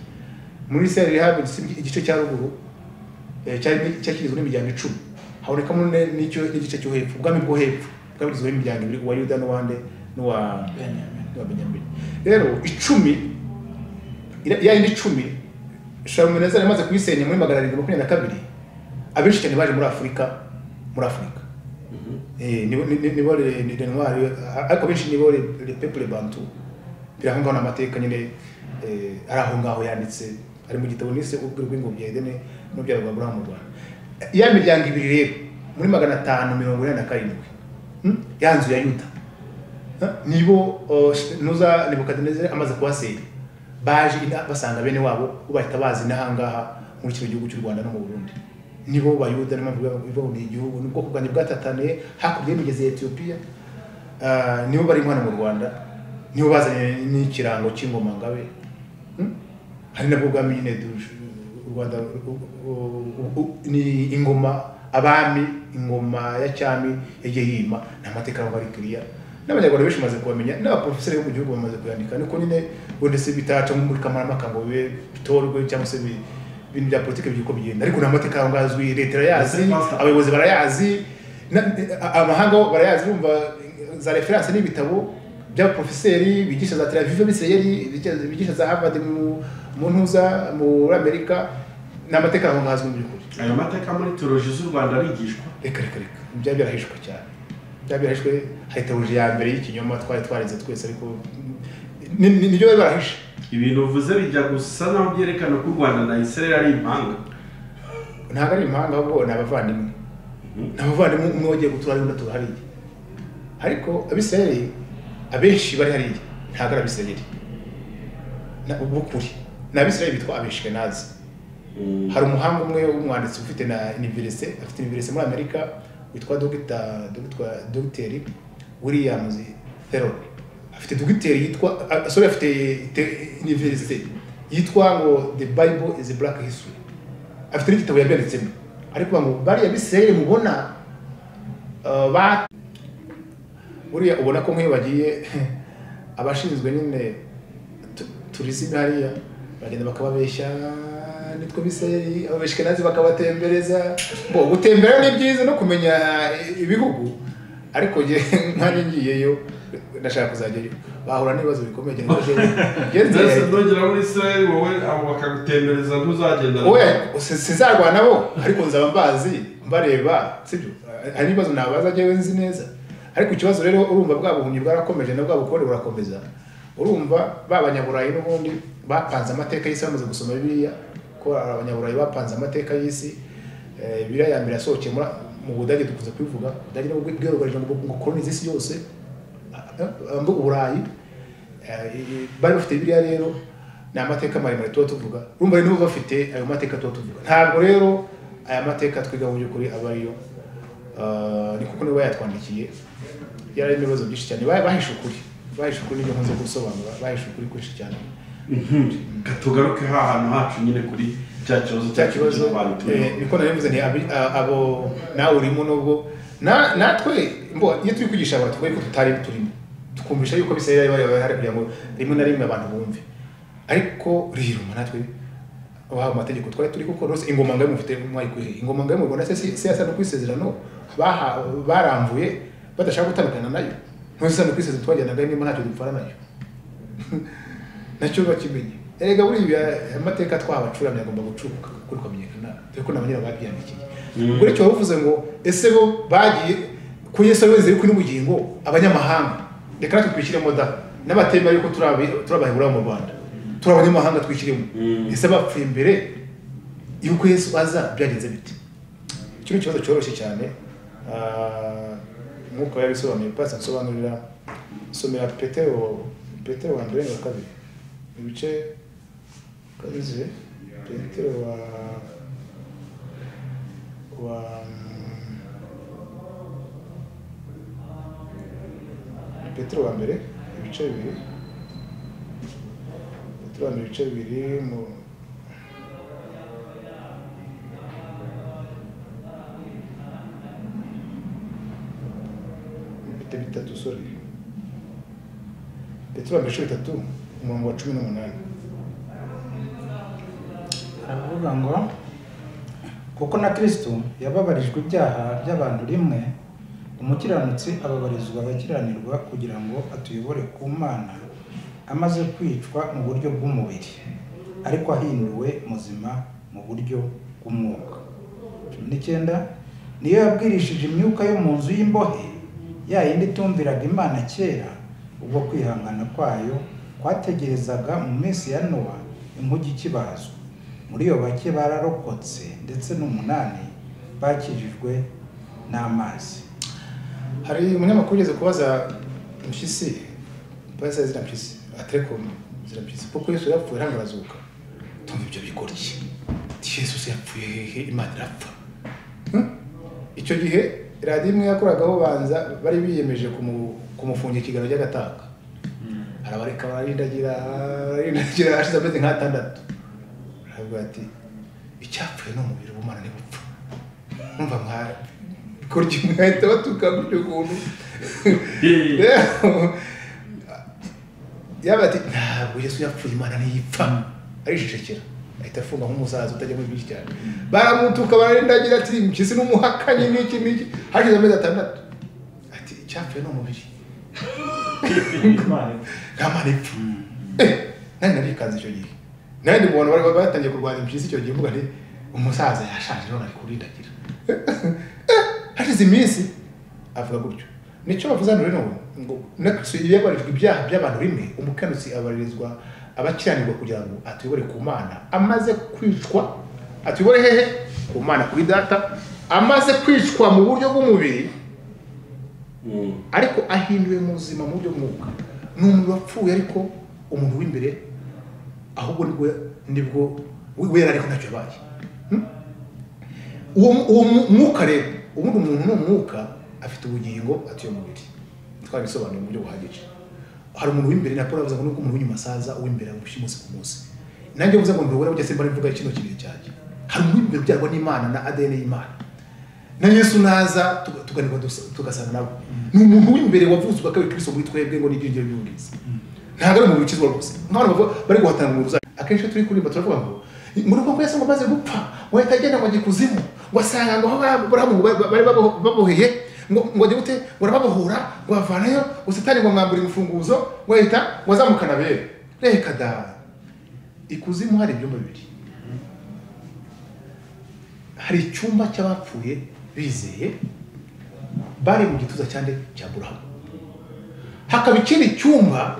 S1: muri isirayeli habaga igisi- igice cya ruguru eh, cyari cyari kigizwe n'imiryango icumi habonekamo ne- n'icyo n'igice cyo hepfo ubwami bwo hepfo bwari bugizwe n'imiryango ibiri uwa yuda n'uwande n'uwa n'uwa benyamini rero icumi ira- ya yindi icumi sharumunezeri yamaze kuyisenya muri magana arindwi makumyabiri na kabiri abenshi cyane baje muri afurika muri afurika Eh, nibo ni- ni- nibo le ni- le noir ariko benshi nibo le le peuple bantu biri aho ngaho ni amateka nyine eh, ari aho ngaho yanditse ari mu gitabo nise ubwira bw'ingobyi ya edene n'ubyaro bwa burahamu mu rwanda ya miryango ibiri rero muri magana atanu mirongo inani na karindwi hmm? ya nzu ya yuda nibo uh, nuza nebukadinezeri amaze kubasenya baje ina- basanga bene wabo bo bahita bazi n'ahangaha muri kino gihugu cy'u rwanda no mu burundi nibo bayuda niyo mpamvu biba- bibaho ni igihugu ni ubwoko bwanjye bwatataniye hakurya y'imigezi ya etiyopiya Ah, nibo bari hano mu rwanda nibo bazanye n'ikirango cy'ingoma ngabe Hmm? hari nabwo ubwami nyine du- u rwanda u- u- u- ni ingoma abami ingoma ya cyami yagiye yima ni amateka y'aho bari kiriya n'abanyarwanda benshi bamaze kubamenya n'abaporofeseri bo mu gihugu bamaze kuyandika niko nyine wenda se bitaca muri kamarampaka ngo bibe bitorwe cyangwa se bi- ibintu bya politiki by'uko bigenda ariko ni amateka y'aho ngaho azwi leta irayazi
S3: Ndetse pastor-
S1: abayobozi barayazi na- a- amahanga bo barayazi bumva za referanse n'ibitabo by'abaprofeseri bigisha za tel aviv abisirayeli bigisha- bigisha za harvard mu mu ntuza muri amerika ni amateka aho ngaho azwi mu by'ukuri
S3: ayo mateka muri teoloji z'u rwanda arigishwa
S1: reka reka reka byari byarahishwe cyane byari byarahishwe hari teoloji ya mbere y'ikinyoma twari twarize twese ariko ni- ni- nibyo bari barahishe
S3: ibintu uvuze bijya gusa naho byerekana ko u rwanda na israel ari impanga
S1: ntabwo ari impanga ahubwo ni abavandimwe
S3: Mhm.
S1: ni abavandimwe umwe wagiye gutura undi atura hariya ariko abisirayeli abenshi bari hariya ntabwo ari abisirayeli Na- ubwo ukuri ni abisirayeli bitwa abeshikenazi hari umuhanga umwe w'umwanditsi ufite na iniverise afite iniverise muri amerika witwa dogita dogitwa dogiteri williams theron afite dogiteri yitwa ah, sorry afite iniverise yitwa ngo the bible is black history afite n'igitabo yabyanditsemo ariko ngo bariya bisirayeli mubona ah, ba buriya ubona ko nk'iyo bagiye abashinzwe nyine tu- turizime hariya bagenda bakababeshya nitwe biseri abashikenazi bakabatembereza bo gutembera ni byiza no kumenya ibihugu ariko njye nkanjye ngiyeyo ndashaka kuzajyayo bahura n'ibibazo bikomeye cyane
S3: ndetse
S1: ngezeyo
S3: ndongera muri israel wowe abo bakagutembereza ntuzagenda
S1: wowe si- sinzarwana nabo ariko nzaba mbazi mbareba sibyo hari n'ibibazo nabaza njyewe nzi neza ariko ikibazo rero urumva bwa buhumyi bwarakomeje na bwa bukorere burakomeza urumva ba banyaburayi n'ubundi bapanze amateka y'isi bamaze gusoma bibiliya ko hari abanyaburayi bapanze amateka y'isi Eh, bibiliya ya mbere yasohokeye muri- mu budage dukunze kubivuga budage nibwo bwirugarije ngo ngo kolonize isi yose eh, mbu- uburayi Eh, bari bafite biriya rero ni amateka maremare tuba tuvuga urumva rero nibo bafite ayo mateka tuba tuvuga ntabwo rero aya mateka twiga mu by'ukuri aba ariyo Ah, ni kuko nibo bayatwandikiye yari arimo ibibazo byinshi cyane Ba- bahishe ukuri bahishe ukuri nibyo nkunze gusobanura bahishe ukuri kwinshi cyane
S3: tugaruke ha hantu hacu nyine kuri cya kibazo
S1: cya kibazo
S3: cy'abantu
S1: eh, niko nari mvuze nti abi- a- abo nawe urimo nubwo na- natwe mbo iyo turi kwigisha abantu twe ko tutari turimo tukumvisha yuko bisabira bari bari hari kugira ngo rimwe na rimwe abantu bumve ariko riruma natwe wahawe amategeko twari turi gukora rwose ingoma ngayo mufite mwari kwihe ingoma ngayo mu Rwanda se si- si yasana ku isezerano baha- baramvuye badashaka gutandukana nayo ntuzasana ku isezerano twajyanaga niba ntacyo dupfana nayo nacyo bakimenye erega buriya amateka twabacuramye agomba gucuka kuko rukamenyekana dore ko nabanyira babyandikiye ubwo rero waba uvuze ngo ese bo bagiye ku yesu ari wese kuri bugingo abanyamahanga reka natwe twishyiremo da n'abatemba yuko turi abi- turi abaheburayo mu rwanda turi abanyamahanga twishyiremo
S3: Mm.
S1: ese bapfuye imbere yuko yesu aza byagenze bite iki ni ikibazo cyoroshye cyane Ah, nk'uko yabisobanuye pasi nsobanurira somera petero petero wa mbere na kabiri ibice kabize petero wa wa petero wa mbere ibice bibiri petero wa mbere ibice bibiri mu musore petero wa mbere bitatu umurongo wa cumi n'umunani
S5: aravuga ngo kuko na kirisito yababarijwe ibyaha by'abantu rimwe umukiranutsi ababarizwa abakiranirwa kugira ngo atuyobore ku mana amaze kwicwa mu buryo bw'umubiri ariko ahinduwe muzima mu buryo bw'umwuka cumi n'icyenda niyo yabwirishije imyuka yo mu nzu y'imbohe ya yindi itumviraga imana kera ubwo kwihangana kwayo kwategerezaga mu minsi ya nowa inkugi ikibazwa muri iyo bake bararokotse ndetse n'umunani bakijijwe n'amazi
S1: hari umunyamakuru ugeze kubaza mpyisi mbaza ziriya mpyisi aterekomu ziriya mpyisi kuko yesu yapfuye ntabwo arazuka tumva ibyo bikora iki yesu yapfuye hehe imana irapfa Hmm? icyo gihe radiyo imwe yakoragaho banza bari biyemeje kumu- kumufungira ikiganiro cy'agataka arabareka bararindagira bararindagira hashize amezi nk'atandatu aravuga ati icyapfuye ni umubiri w'umwana ntibupfa numva mwa kurya umwete batuka gutyo ukuntu Rero, yaba ati ntabwo yesu yapfuye imana ntiyipfa arishishikira ahita afunga nk'umusaza utajya muri byinshi cyane baramutuka bararindagira ati mpyisi n'umuhakanyi n'iki n'iki hashize amezi atandatu ati icyapfuye ni umubiri
S4: Imana
S1: nta mana ipfa Eh, nanjye narikanze icyo gihe nanjye ndi mu bantu bari batangiye kurwanya impyisi icyo gihe mvuga nti umusaza yashaje none ari kurindagira Eh, hashize iminsi avuga gutyo nicyo bavuze hano rero ngo nakristo yabarijwe ibyaha by'abantu rimwe umukanutsi abarizwa abakiranirwa kugira ngo atuyobore ku mana amaze kwicwa atuyobore hehe ku mana kuri data amaze kwicwa mu buryo bw'umubiri ariko ahinduwe muzima mu buryo bw'umwuka ni umuntu wapfuye ariko umuntu w'imbere ahubwo nibwo nibwo we- wera ariko ntacyo yabaye Hmm? uwo mu- uwo mu- mwuka rero ubundi umuntu ni umwuka afite ubugingo atuye umubiri twabisobanuye mu buryo buhagije hari umuntu w'imbere na paul avuze ngo nubwo umuntu w'inyuma asaza uw'imbere amushya umunsi ku munsi nanjye mvuze ngo ndubura burya simba mvuga kino kintu cyanjye hari umuntu w'imbere ubyarwa n'imana na adn y'imana na yesu naza tuga- tuganirwa dusa- tugasanga nabo ni umuntu w'imbere wavutse ubwa kabiri kristo muri twebwe ngo n'ibyiringiro by'ubwiza ntabwo ari umuntu ukizwa rwose nk'abantu bavuga bari guhatana mu ruzari akenshi iyo turi kuririmba turavuga ngo mu rugo ngo yesu ngo amaze gupfa ngo ahita agenda ngo ajye kuzimu ngo asanga ngo aho aburahamu ba- bari babo- baboheye ngo ngo ajye gute ngo arababohora ngo avanayo ngo satani ngo amwambure urufunguzo ngo ahita ngo azamukana abere reka da ikuzimu hari ibyumba bibiri hari icyumba cy'abapfuye bizeye bari mu gituza cyane cya burahamu hakaba ikindi cyumba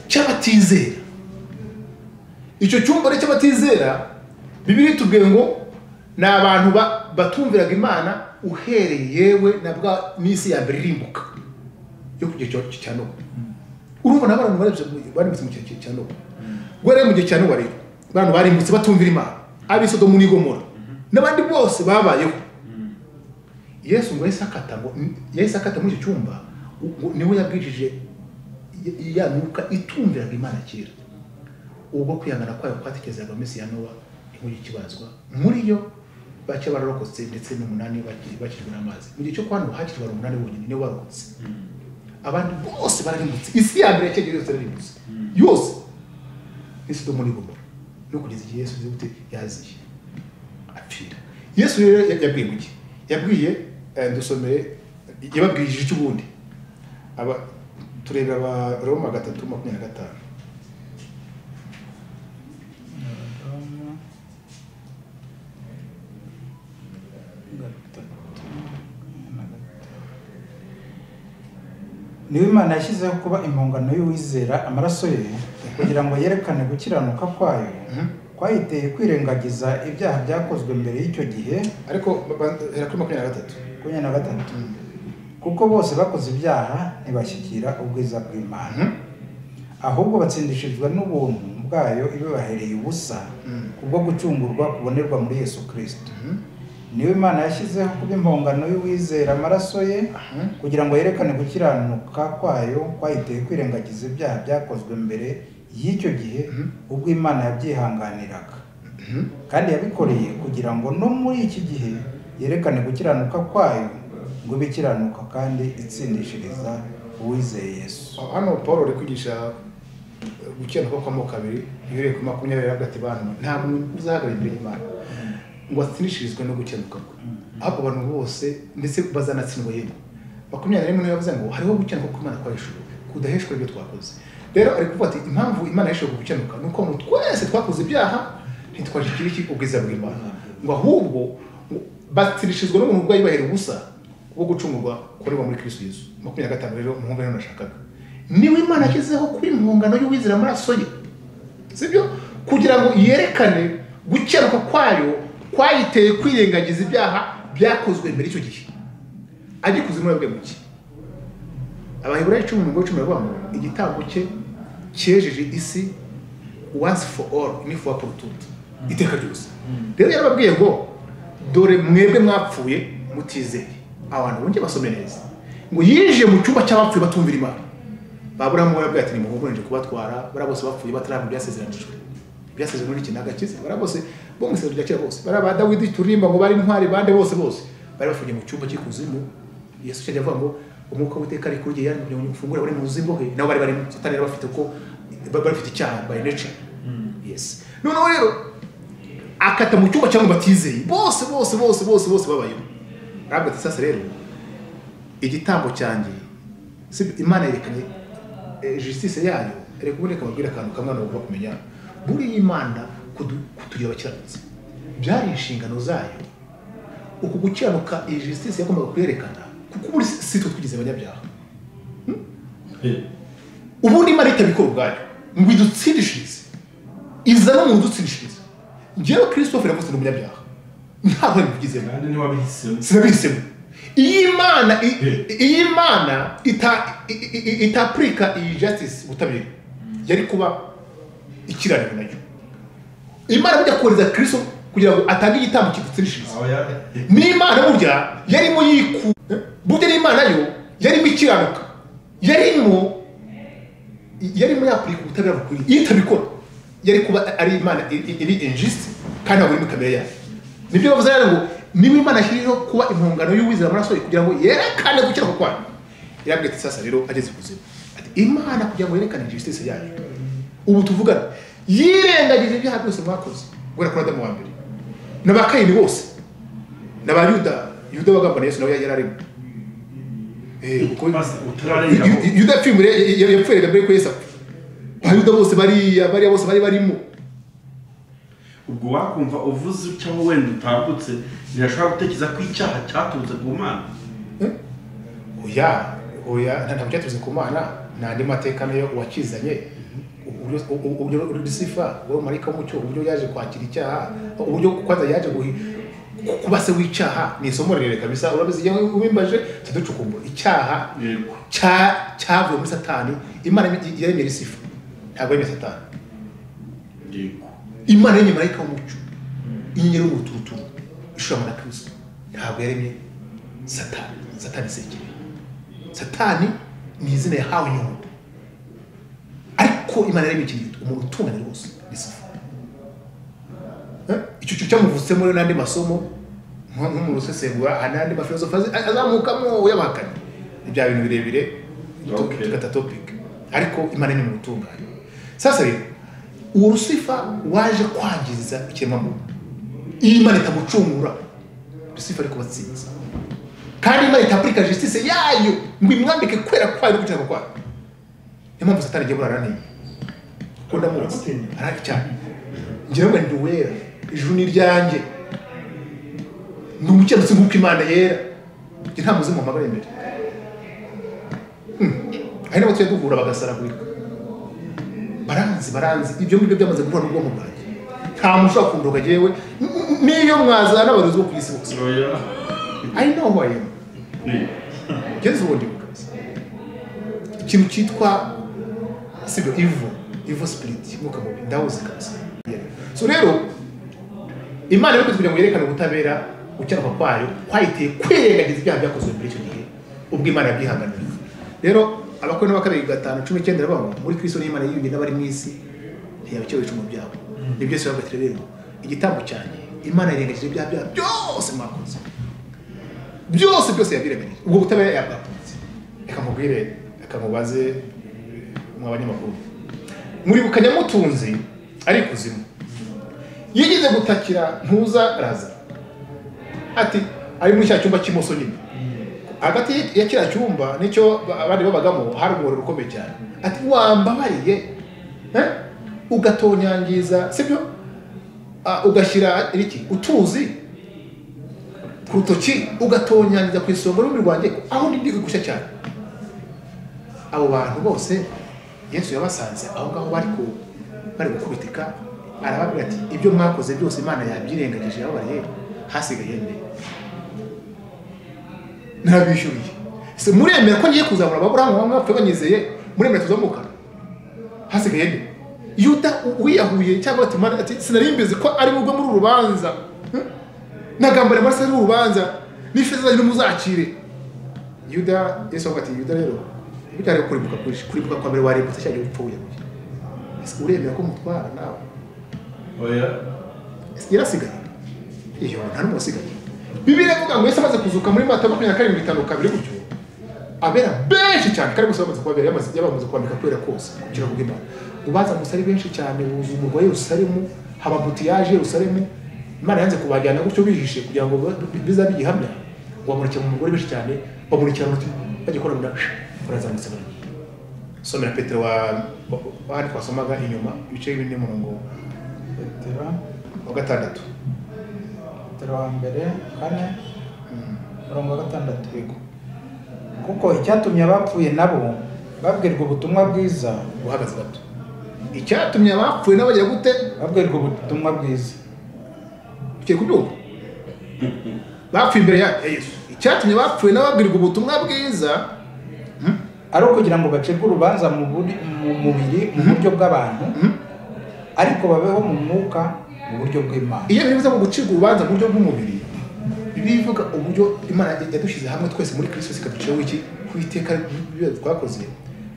S1: cy'abatizera icyo cyumba rero cy'abatizera bibiri tubwiye ngo ni abantu ba- batumviraga imana uhereye yewe na bwa minsi ya mbere irimbuka yo ku gihe cya- cya nowa urumva nabo abantu barebye mu- barimbutse mu gihe cya nowa ubwo rero mu gihe cya nowa rero abantu barimbutse batumvira imana abisodomu n'igomora n'abandi bose babayeho yesu ngo yahise akata ngo yahise akata muri icyo cyumba ngo niwe yabwishije ya myuka itumviraga imana kera ubwo kwihangana kwayo kwatekerezaga mu minsi ya nowa inkugi ikibazwa muri yo bake bararokotse ndetse n'umunani baki- bakijwe n'amazi mu gihe cyo kwa nowa hakijwe abantu umunani bonyine nibo barokotse abandi bose bararimbutse isi ya mbere yakegereje yose yararimbutse yose ni sodomu n'igomora no kugeza igihe yesu azi gute yaziye apfira yesu rero ya- yabwiye mu gihe yabwiye eh, dusomeye yababwirije icyo ubundi aba tureba abaroma gatatu makumyabiri na gatanu
S5: niwe imana yashyizeho kuba impongano y'uwizera amaraso ye kugira ngo yerekane gukiranuka kwayo kwayiteye kwirengagiza ibyaha byakozwe mbere y'icyo gihe
S1: ariko ba- ba- hera kuri makumyabiri na gatatu
S5: makumyabiri na gatatu kuko bose bakoze ibyaha ntibashyikira ubwiza bw'imana
S1: Mhm.
S5: ahubwo batsindishijwe n'ubuntu bwayo ibibahereye ubusa
S1: Mhm.
S5: kubwo gucungurwa kubonerwa muri yesu kirisito niwe imana yashyizeho kuba impongano y'uwizera amaraso ye
S1: Mhm.
S5: kugira ngo yerekane gukiranuka kwayo kwayiteye kwirengagiza ibyaha byakozwe mbere y'icyo gihe
S1: Mhm.
S5: ubwo imana yabyihanganiraga kandi yabikoreye kugira ngo no muri iki gihe yerekane gukiranuka kwayo ngo ibe ikiranuka kandi itsindishiriza uwizeye yesu
S1: hano paul ari kwigisha gukiranuka kw'amoko abiri ihereye ku makumyabiri avuga ati bantu ntabwo muzahagarara imbere y'imana ngo atsinishirizwe no gukiranuka kwe ahubwo abantu bose ndetse bazanatsindwa yemwe makumyabiri n'imwe niyo yavuze ngo hariho gukiranuka kw'imana kwa hejuru kudaheshwa ibyo twakoze rero ari kuvuga ati impamvu imana yashobora gukiranuka ni uko ngo twese twakoze ibyaha ntitwaje ikiriki ubwiza bw'imana ngo ahubwo batsirishizwa n'umuntu bwayibahera ubusa bwo gucungurwa kureba muri kristo yesu makumyabiri na gatanu rero umuhungu rero nashakaga niwe imana yashyizeho kuri mpungano y'uwizera amaraso ye sibyo kugira ngo yerekane gukiranuka kwayo kwayiteye kwirengagiza ibyaha byakozwe mbere y'icyo gihe agikoze muri bwe muke abaheburayo cumi n'umugore cumi baravuga ngo igitambo cye cyejeje isi once for all ni for all tutu iteka ryose rero yarababwiye ngo dore mwebwe mwapfuye mutizeye abantu bongeye basome neza ngo yinjiye mu cyumba cy'abapfuye batumvira imana baburamu we ati nimuhumurije kubatwara bariya bose bapfuye batarabona ibyasezeranijwe ibyasezerano muri iki nagakize bariya bose bo mu isezerano rya kera bose bariya ba dawidi turirimba ngo bari intwari bande bose bose bari bafungiye mu cyumba cy'ikuzimu yesu cyajya avuga ngo umwuka w'iteka ari kuri yari kugira ngo ufungure bari mu buzima he nabo bari bari satani yari bafite uko bafite icyaha by nature yes noneho rero akata mu cyumba cyangwa batizeye bose bose bose bose bose babayeho ntabwo ati sasa rero igitambo cyanjye si imana yerekanye eh, justice yayo reka ubundi ikababwira akantu kamwe abantu bagomba kumenya buriya imana kudu- kutugira abakiranutsi byari inshingano zayo uku gukiranuka iyi justice yagombaga kuyerekana kuko ubundi si si twe twigize abanyabyaha ubundi imana itabikora ubwayo ngo idutsindishirize iza no mu dutsindishirize ngewe christophe yavutse ni umunyabyaha ntabwo yabigizemo
S3: kandi ntiwabihisemo
S1: sinabihisemo iyo imana i- i- iyo imana ita- i- i- i- itapurika iyi justice ubutabera yari kuba ikiraniwe nayo imana burya kohereza kirisito kugira ngo atange igitambo kidutsindishiriza
S3: aho ya
S1: n'imana burya yarimo yiku burya n'imana yo yarimo ikiranuka yarimo yarimo yapurika ubutabera bukwiriye iyo itabikora yari kuba ari imana i- i- iri injisite kandi ntabwo iri muri kamere yayo nibyo bavuze rero ngo niba imana yashyiriyeho kuba impungano y'uwizera amaraso ye kugira ngo yerekane gukiranuka kwayo yarabwiye ati sasa rero ageze ikuzimu ati imana kugira ngo yerekane injisitise yayo ubu tuvugana yirengagije ibyaha byose mwakoze guhera kuri adamu wa mbere n'abakayini bose n'abayuda yuda wagamba na yesu nawe yari arimo Eh, kuko-
S3: utararenga
S1: Yu- Yu- yuda yapfiriye muri- ya- yapfiriye mbere ko yesu apfa abayuda bose bariya bariya bose bari barimo
S3: ubwo wakumva uvuze cyangwa wenda utambutse ntiyashobora gutekereza ko icyaha cyaturutse ku mana
S1: oya oya ntabwo cyatuze ku mana ni andi mateka nayo uwakizanye uburyo- u- uburyo rusifa wowe marayika w'umucyo uburyo yaje kwakira icyaha uburyo kwaza yaje guhi ku- kuba se w'icyaha ni isomo rirerire kabisa urabizi igihe ubimbaje tuducukumbura icyaha
S3: yego
S1: cya- cyavuye muri satani imana yaremye- yaremye rusifa ntabwo yaremye satani
S3: yego
S1: imana yaremye marayika w'umucyo inyenyeri y'umuturuturu ishoramo na kirisito ntabwo yaremye satani satani sekere satani ni izina yahawe inyundo ariko imana yaremye ikintu gito umuntu utunganye rwose ni safu Eh, icyo cyo cyamuvutsemo rero n'andi masomo nko nko mu rusesengura hari n'andi mafilosofi azi- azamukamo uyabahakanye ni bya bintu birebire tu-
S3: Okay.
S1: tugata topic ariko imana ni mu gutunganya sasa rero uwo rusifa waje kwangiza ikiremwamuntu iyo imana itamucungura rusifa ariko batsinze kandi imana itapurika justice yayo ngo imwambike kwera kwayo no gukiranuka kwayo niyo mpamvu satani agiye burara n'iyi kuko ndamuzi arahari cyane ngira ngo ndi uwera ijuru ni iryanjye ni umukiranutsi nk'uko imana yera njye nta muzimu wamagara imbere Hmm. hari n'abo tujya duhura bagasaragurika baranzi baranzi ibyo ngibyo byamaze guhura n'ubwonko bwanjye nta muntu ushobora kundoga yewe n'iyo mwazana n'abayobozi bo ku isi bose
S3: oya
S1: I know who I am.
S3: Yego.
S1: Ugeze ubundi bukazi. Ikintu cyitwa sibyo evil, evil spirit, mwuka mubi, ndawuzi kabisa. So rero Imana yari kugira ngo yerekane ubutabera gucyaruka kwayo kwayiteye kwirengagiza ibyaha byakozwe muri icyo gihe ubwo Imana yabyihanganira. Rero abakuru na bakabiri gatanu cumi n'icyenda bamwe muri Kristo n'Imana yiyungiye n'abari mu isi ntiyabakira ibicumuro byabo. Nibyo se bagatira rero igitambo cyane Imana irengagije ibyaha byayo byose mwakoze byose byose yabiremereye ubwo butabera yabwakunze reka mubwire reka mubaze mu banyamakuru muribuka nyamutunzi ari ikuzimu yigeze gutakira ntuza araza ati ari muri cya cyumba cy'imoso nyine hagati ya kiriya cyumba n'icyo ba- abandi babagamo hari umuriro ukomeye cyane ati wambabariye eh? ugatonyangiza sibyo Ah, ugashyira iki utuzi ku rutoki ugatonyangiza ku isonga n'umubiri wanjye aho ndi gushya cyane abo bantu bose yesu yabasanze aho ngaho bari ku bari gukubitika arababwira ati ibyo mwakoze byose imana yabyirengagije yababariye hasigaye nde ntabishyuriye se muremera ko ngiye kuzamura ababurahamu bamwe bapfuye banyizeye muremera tuzamuka hasigaye nde yuda u- wiyahuye cyangwa ati "Mana, ati sinari mbizi ko ari bugwe muri uru rubanza Hmm? nagambara amaraso y'uru rubanza n'ifeza zanyu nimuzakire yuda yesu avuga ati yuda rero bijyanye no kuribuka kwinshi kuribuka kwa mbere warebutse cya gihe upfa wiyahuye Ese uremera ko mutwara nawe
S3: oya
S1: Ese yarasigaye iyo nta n'umwe wasigaye bibiriya ivuga ngo yesu amaze kuzuka muri mata makumyabiri na karindwi bitanu kabiri gutyo abera benshi cyane kandi gusa bamaze kubabera yamaze yabamaze kwambika kubera kose kugira ngo imana ubanza gusa ari benshi cyane buzuye umurwa wa yerusalemu haba butiyaje yerusalemu imana yanze kubajyana gutyo bihishe kugira ngo bi- bizabe igihamya ngo bamurikire mu mugore benshi cyane bamurikira mu bajya gukora mu nda barazamutse baragiye somera petero wa wa- hano twasomaga inyuma ibice bine murongo
S5: petero
S1: wa gatandatu
S5: petero wa mbere kane murongo wa gatandatu yego kuko icyatumye abapfuye nabo babwirwa ubutumwa bwiza
S1: uhagaze gato icyatumye abapfuye n'abagira gute
S5: babwirwa ubutumwa bwiza
S1: ugiye kubyumva bapfuye imbere ya ya yesu icyatumye abapfuye n'ababwirwa ubutumwa bwiza
S5: ari ukugira ngo bacirwe urubanza mu buri- mu mubiri mu buryo bw'abantu
S1: Mhm.
S5: ariko babeho mu mwuka mu buryo bw'imana
S1: iyo bivuze ngo gucirwa urubanza mu buryo bw'umubiri bivuga uburyo imana yadushyize hamwe twese muri kirisito ikaduciraho iki ku iteka biba twakoze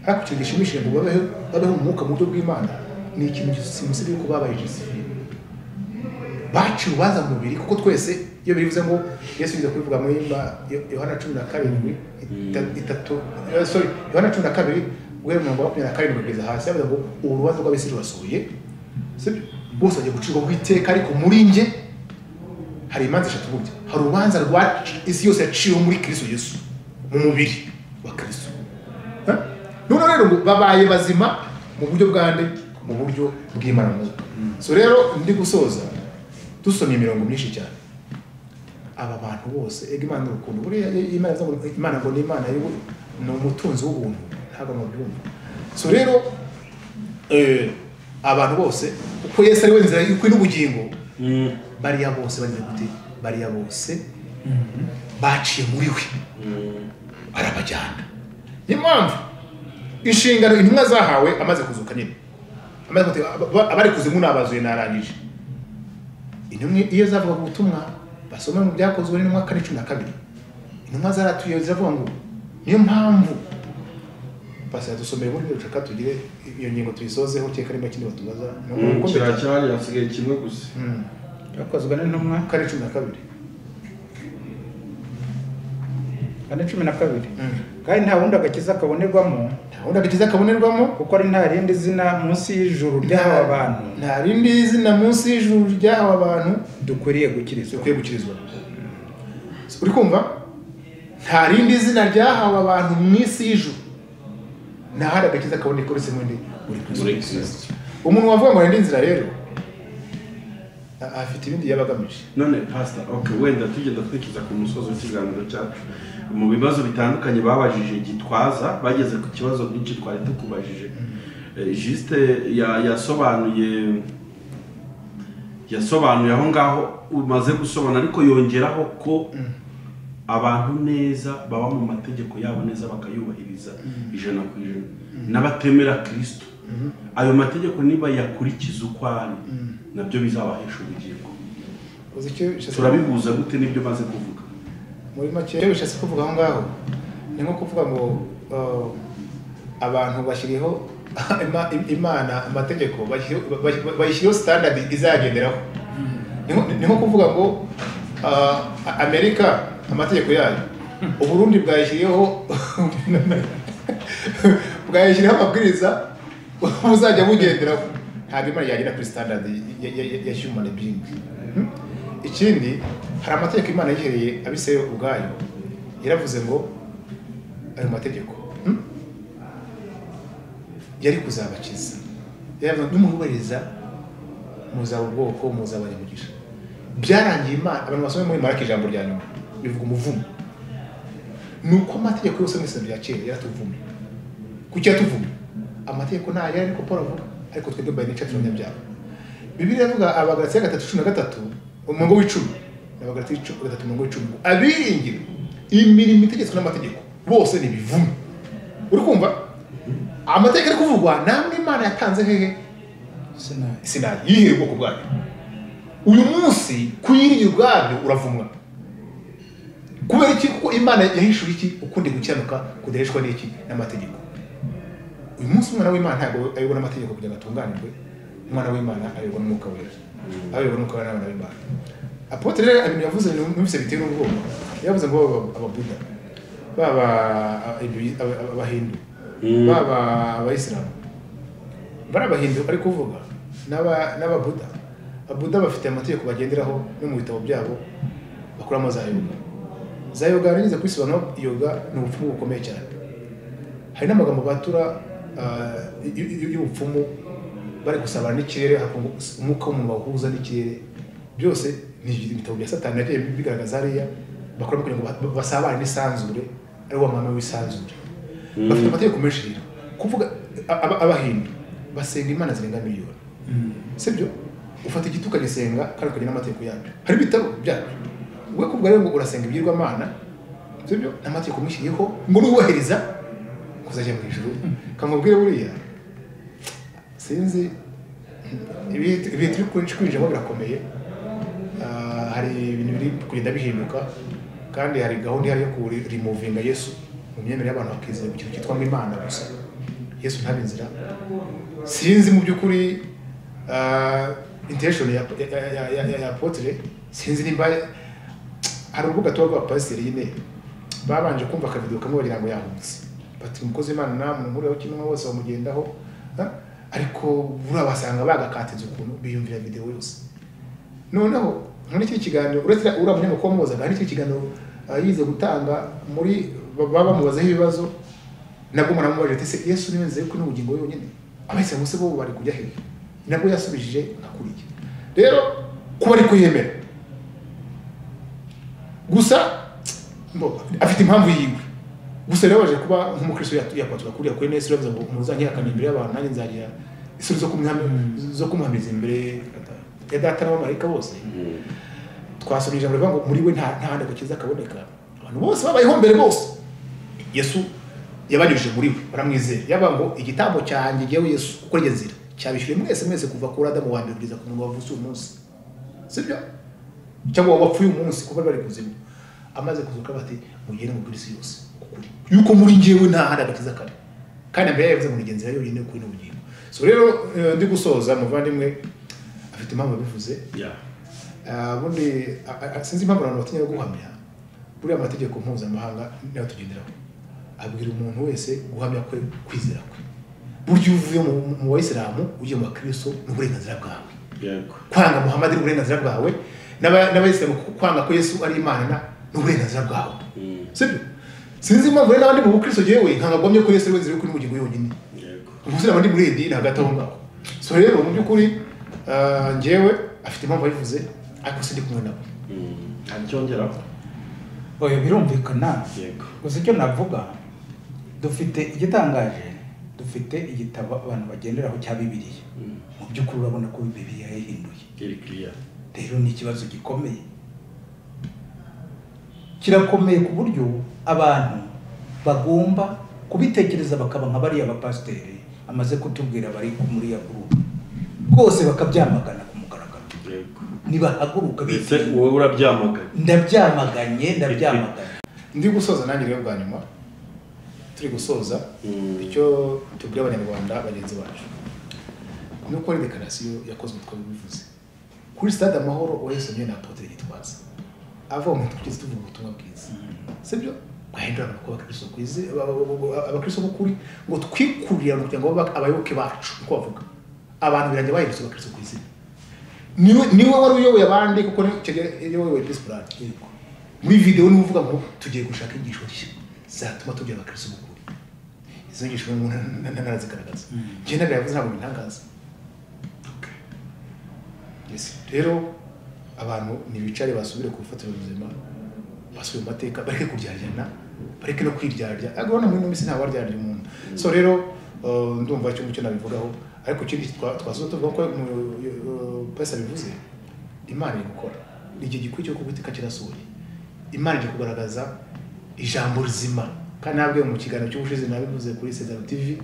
S1: ariko ikintu gishimishije ngo babeho babeho mu mwuka mu buryo bw'imana ni ikintu gisimbusiga yuko babaye jisifiri baciye urubanza mu mubiri kuko twese iyo bivuze ngo yesu yize kubivuga muri Ma- Yo- yohana cumi na karindwi ita- itatu eh, sorry yohana cumi na kabiri guhera mirongo makumyabiri na karindwi kugeza hasi yavuze ngo ubu rubanza rw'abisi rurasuye sibyo bose bagiye gucirwa ku iteka ariko muri njye hari imanza eshatu burya hari urubanza rwa isi yose yaciwe muri kristo yesu mu mubiri wa kristo Eh? noneho rero ngo babaye bazima mu buryo bwande mu buryo bw'imana n'umwuka. so rero ndi gusoza dusomye imirongo myinshi cyane aba bantu bose ega imana ni urukundo buriya iyo imana ivuze ngo imana ngo ni imana y'ubu- ni umutunzi w'ubuntu ntabwo mubyumva so rero eh, abantu bose uko yesu ari we nzira y'ukuri n'ubugingo bariya bose bagize gute bariya bose baciye muri we arabajyana niyo mpamvu inshingano intumwa zahawe amaze kuzuka nyine amaze gute- aba- aba- abari kuzimu nabazuye narangije intumwa iyo zavugaga ubutumwa basoma mu byakozwe n'intumwa kane cumi na kabiri intumwa zaratuye ziravuga ngo niyo mpamvu pasiteri dusomere muri rucaka tugire iyo ngingo tuyisozeho cyeka nimba ikindi batubaza ni
S3: Mm,
S1: uko
S3: kiriya cyari hasigaye kimwe gusa
S1: Mm.
S5: yakozwe n'intumwa
S1: kane cumi na kabiri
S5: kane cumi na kabiri kandi nta wundi agakiza kabonerwamo
S1: ntabwo agakiza kabonerwamo
S5: kuko ari nta rindi zina munsi y'ijuru ry'aba bantu
S1: nta rindi zina munsi y'ijuru ry'aba bantu
S5: dukwiriye gukirizwa
S1: dukwiye gukirizwa uri kumva nta rindi zina ryahawe abantu mu isi y'ijuru nta handi agakiza kaboneka uretse muri buri
S3: Muri
S1: kristo
S3: Kristo.
S1: umuntu wavuga ngo ndi inzira rero a- afite ibindi yaba agamije
S3: none pasita oke wenda tugenda twinjiza ku musozi w'ikiganiro cyacu mu bibazo bitandukanye babajije gitwaza bageze ku kibazo byinshi twari tukubajije Eh, jisite ya- yasobanuye yasobanuye aho ngaho umaze gusobanura ariko yongeraho ko abantu neza baba mu mategeko yabo neza bakayubahiriza ijana ku ijana n'abatemera kirisito ayo mategeko niba yakurikiza uko ari nabyo bizabahesha ubugingo
S1: uzi icyo bishatse
S3: turabihuza gute n'ibyo maze kuvuga
S1: muri make icyo bishatse kuvuga aho ngaho ni nko kuvuga ngo uh, abantu bashyiriho ima- im- imana amategeko bashyiriho- ba- ba- bayishyiriho standard izagenderaho ni nko- ni nko kuvuga ngo uh, amerika amategeko yayo uburundi bwayishyiriyeho bwayishyiriyeho amabwiriza buzajya bugenderaho ntabwo imana yagera kuri standard ya- ya- ya- ya human being Hmm? ikindi hari amategeko imana yihereye abiseye ubwayo yaravuze ngo ayo mategeko hmm? yari kuzabakiza yaravuze n'umuhubiriza muzaba ubwoko muzabana imigisha byarangiye imana abantu basomye muri maraka ijambo rya nyuma bivuga umuvumo ni uko amategeko yose mwese bya kera yaratuvumye kuki yatuvumye amategeko ni aya ariko paul avuga ariko twebwe by nature turanyabyaha bibiliya iravuga abagalatiya gatatu cumi na gatatu umurongo w'icumi abagalatiya cumi gatatu umurongo w'icumi ngo abiringira imirimo itegetswe n'amategeko bose ni ibivume uri kumva amategeko ari kuvugwa namwe imana yatanze hehe
S5: sinayi
S1: sinayi yihera ubwoko bwayo uyu munsi kuyiringira ubwabyo uravumwa kubera iki kuko imana yahishuye iki ukundi gukiranuka kudarishwa n'iki n'amategeko uyu munsi umwana w'imana ntabwo ayoborwa n'amategeko kugira ngo atunganirwe umwana w'imana ayoborwa n'umwuka wera ayoborwa n'umwuka wera n'abana b'imana apotre rero ibintu yavuze numvise biteye n'ubwoba yavuze ngo baba ababuda baba aba- aba- abahindu baba abayisilamu bari abahindu bari kuvuga n'aba- n'ababuda ababuda bafite amategeko bagenderaho no mu bitabo byabo bakuramo za yoga za yoga nigeze kubisobanura yoga ni ubupfumu bukomeye cyane hari n'amagambo batura ah, y- y- y'ubupfumu bari gusabana n'ikirere hakungu- umwuka w'umuntu wahuza n'ikirere byose ni ibitabo bya satani yagiye bigaragaza hariya bakuramo kugira ngo ba- basabane n'isanzure ari wo mwami w'isanzure bafite amategeko menshi rero kuvuga a- aba- abahindu basenga imana zirenga miliyoni sibyo ufata igiti ukagisenga kandi ukagira n'amategeko yabyo hari ibitabo byabyo we kubwa rero ngo urasenga ibigirwamana sibyo n'amategeko umushyiriyeho ngo nuwubahiriza kuzajya mu ijuru kamubwire buriya sinzi ibihe ibihe turi kwinshi kwinjiramo birakomeye Ah, hari ibintu biri kugenda bihinduka kandi hari gahunda ihari yo kurimuvinga yesu mu myemerere y'abantu bakizera ku kintu cyitwa ngo imana gusa yesu ntaba inzira sinzi mu by'ukuri ah, intention ya ya- ya- ya- ya- ya apotre sinzi nimba hari urubuga tuba rw'abapasiteri nyine babanje kumva akavido kamwe bagira ngo yahubutse bati umukozi w'imana namwe mureho kimwe bose bamugendaho ah, ariko buriya basanga bagakatinze ukuntu biyumvira videwo yose noneho muri iki kiganiro uretse uriya munyamakuru wamubazaga hari iki kiganiro ah, yize gutanga muri baba bamubazaho ibibazo nabwo muramubajije ati se yesu niwe nzira y'ukuri n'ubugingo yonyine abayisilamu bose bo bari kujya hehe nabwo yasubijije akuriye rero kuba ari kuyemera gusa mbo- afite impamvu yiwe gusa rero baje kuba nk'umukristo yatu- yakwatura kuriya kuri nesi uravuze ngo muzanyihakana imbere y'abantu nanjye nzagira isuri zo kumwami- zo kumuhamiza imbere ya data n'abamarayika bose twasomye ijambo rivuga ngo muri we nta nta handi agakiza kaboneka abantu bose babayeho mbere bose yesu yabanyujije muri we baramwizera yaba ngo igitambo cyanjye ngewe yesu uko njye nzira cyabishyuye mwese mwese kuva kuri adamu wa mbere kugeza ku muntu wavutse uyu munsi sibyo cyangwa wapfuye uyu munsi kuko bari bari kuzimu amaze kuzuka bati mugende mu isi yose ukuri yuko muri ngewe nta handi agakiza kare kandi mbere yavuze ngo ngenzi yayo yonyine kuri n'ubugingo so rero eh, ndi gusoza muvandimwe afite impamvu yabivuze
S3: Yeah.
S1: Ah, ubundi ah, ah, sinzi impamvu abantu batinya guhamya buriya amategeko mpuzamahanga niyo tugenderaho abwira umuntu wese guhamya kwe kwizera kwe burya iyo uvuye mu- mu- mu bayisilamu ugiye mu bakristo ni uburenganzira bwawe
S3: Yego.
S1: kwanga muhamadi ni uburenganzira bwawe n'aba- n'abayisilamu ku- kwanga ko yesu ari imana ni uburenganzira bwawe
S3: Mm.
S1: sibyo sinzi impamvu rero n'abandi mu bukristo yewe nkanga guhamya ko yesu ari we nzira yo kuri n'ubugingo yonyine
S3: Yego.
S1: umusilamu ndi muri edini hagati aho ngaho so rero mu by'ukuri ah, njyewe afite impamvu abivuze ariko sindi kumwe nawe
S3: Mm. Hari icyo wongeraho?
S5: oya birumvikana
S3: Yego.
S5: gusa icyo navuga dufite igitangaje dufite igitabo abantu bagenderaho cya bibiliya
S3: Mm.
S5: mu by'ukuri urabona ko bibiliya yayihinduye
S3: Very clear.
S5: rero ni ikibazo gikomeye kirakomeye ku buryo abantu bagomba kubitekereza bakaba nka bariya bapasiteri amaze kutubwira bari ku- muri ya gurupe rwose bakabyamagana ku mugaragaro
S3: Yego.
S5: ntibahaguruka
S3: Ndetse
S5: bitinya.
S3: wowe urabyamagana.
S5: ndabyamaganye ndabyamaganye
S1: ndi gusoza nanjye rero bwa nyuma turi gusoza
S3: Mm.
S1: icyo tubwira abanyarwanda bagenzi bacu ni uko ari dekarasiyo yakozwe twabivuze kuri stade amahoro uwayisomewe na apotre gitwaza ava mu twese tuvuga ubutumwa bwiza sibyo bahindura abantu kuba abakristo ku izi- aba- aba- aba- abakristo b'ukuri ngo twikurira kugira ngo babe abayoboke bacu uko bavuga abantu birangira bahindutse abakristo ku izina niwe niwe wari uyoboye abandi kuko ni- icyo gihe iyo uyoboye peace plan muri videwo niwe uvuga ngo tugiye gushaka inyigisho nshya zatuma tugira abakristo b'ukuri izo nyigisho umuntu ntanazigaragaza njye ntabwo yavuze ntabwo bintangaza Yes. rero abantu ntibicare basubire ku bifatiro buzima basubire mu mateka bareke kuryaryana bareke no kwiryarya ariko urabona muri ino minsi nta waryarya umuntu so rero uh, ndumva icyo ngicyo nabivugaho ariko ikindi twa- twasoza tuvuga ko pesa bivuze imana iri gukora ni igihe gikwiye cyo kuguteka kirasohoye imana iri kugaragaza ijambo rizima kandi nabwe mu kiganiro cy'ubushize nabivuze kuri sezaro tv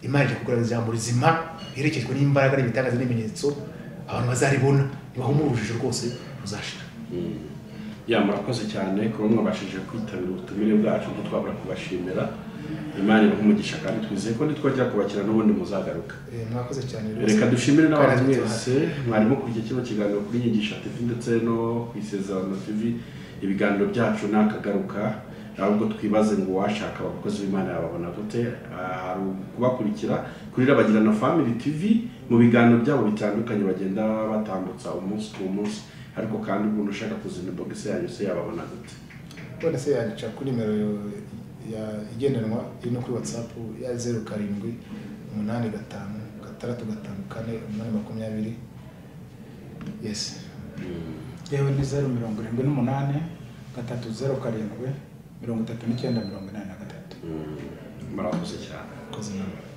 S1: imana iri kugaragaza ijambo rizima riherekejwe n'imbaraga n'ibitangaza n'ibimenyetso abantu bazaribona nibahumura urujijo rwose ruzashira
S3: ya murakoze cyane kuba mwabashije kwitabira ubutumire bwacu ko twabura kubashimira imana ibahe umugisha kandi twizeye ko nitwongera kubakira n'ubundi muzagaruka
S1: Eh, mwakoze cyane rwose.
S3: reka dushimire n'abantu
S1: Kandi
S3: mwese mwari mukurikiye kino kiganiro kuri nyigisha tv ndetse no ku isezerano tv ibiganiro byacu ntakagaruka ahubwo twibaze ngo uwashaka abakozi b'imana yababona gute Ah, hari ukubakurikira kuri rabagirana family tv mu biganiro byabo bitandukanye bagenda batambutsa umunsi ku munsi ariko kandi umuntu ushaka kuzana bogisi yanyu se yababona gute
S1: none se yandica kuri nimero yo- ya igendanwa iri no kuri whatsapp ya zeru karindwi umunani gatanu gatandatu gatanu kane umunani makumyabiri yes
S5: yewe ni zeru mirongo irindwi n'umunani gatatu zeru karindwi mirongo itatu n'icyenda mirongo inani na gatatu
S3: murakoze cyane
S1: koze inama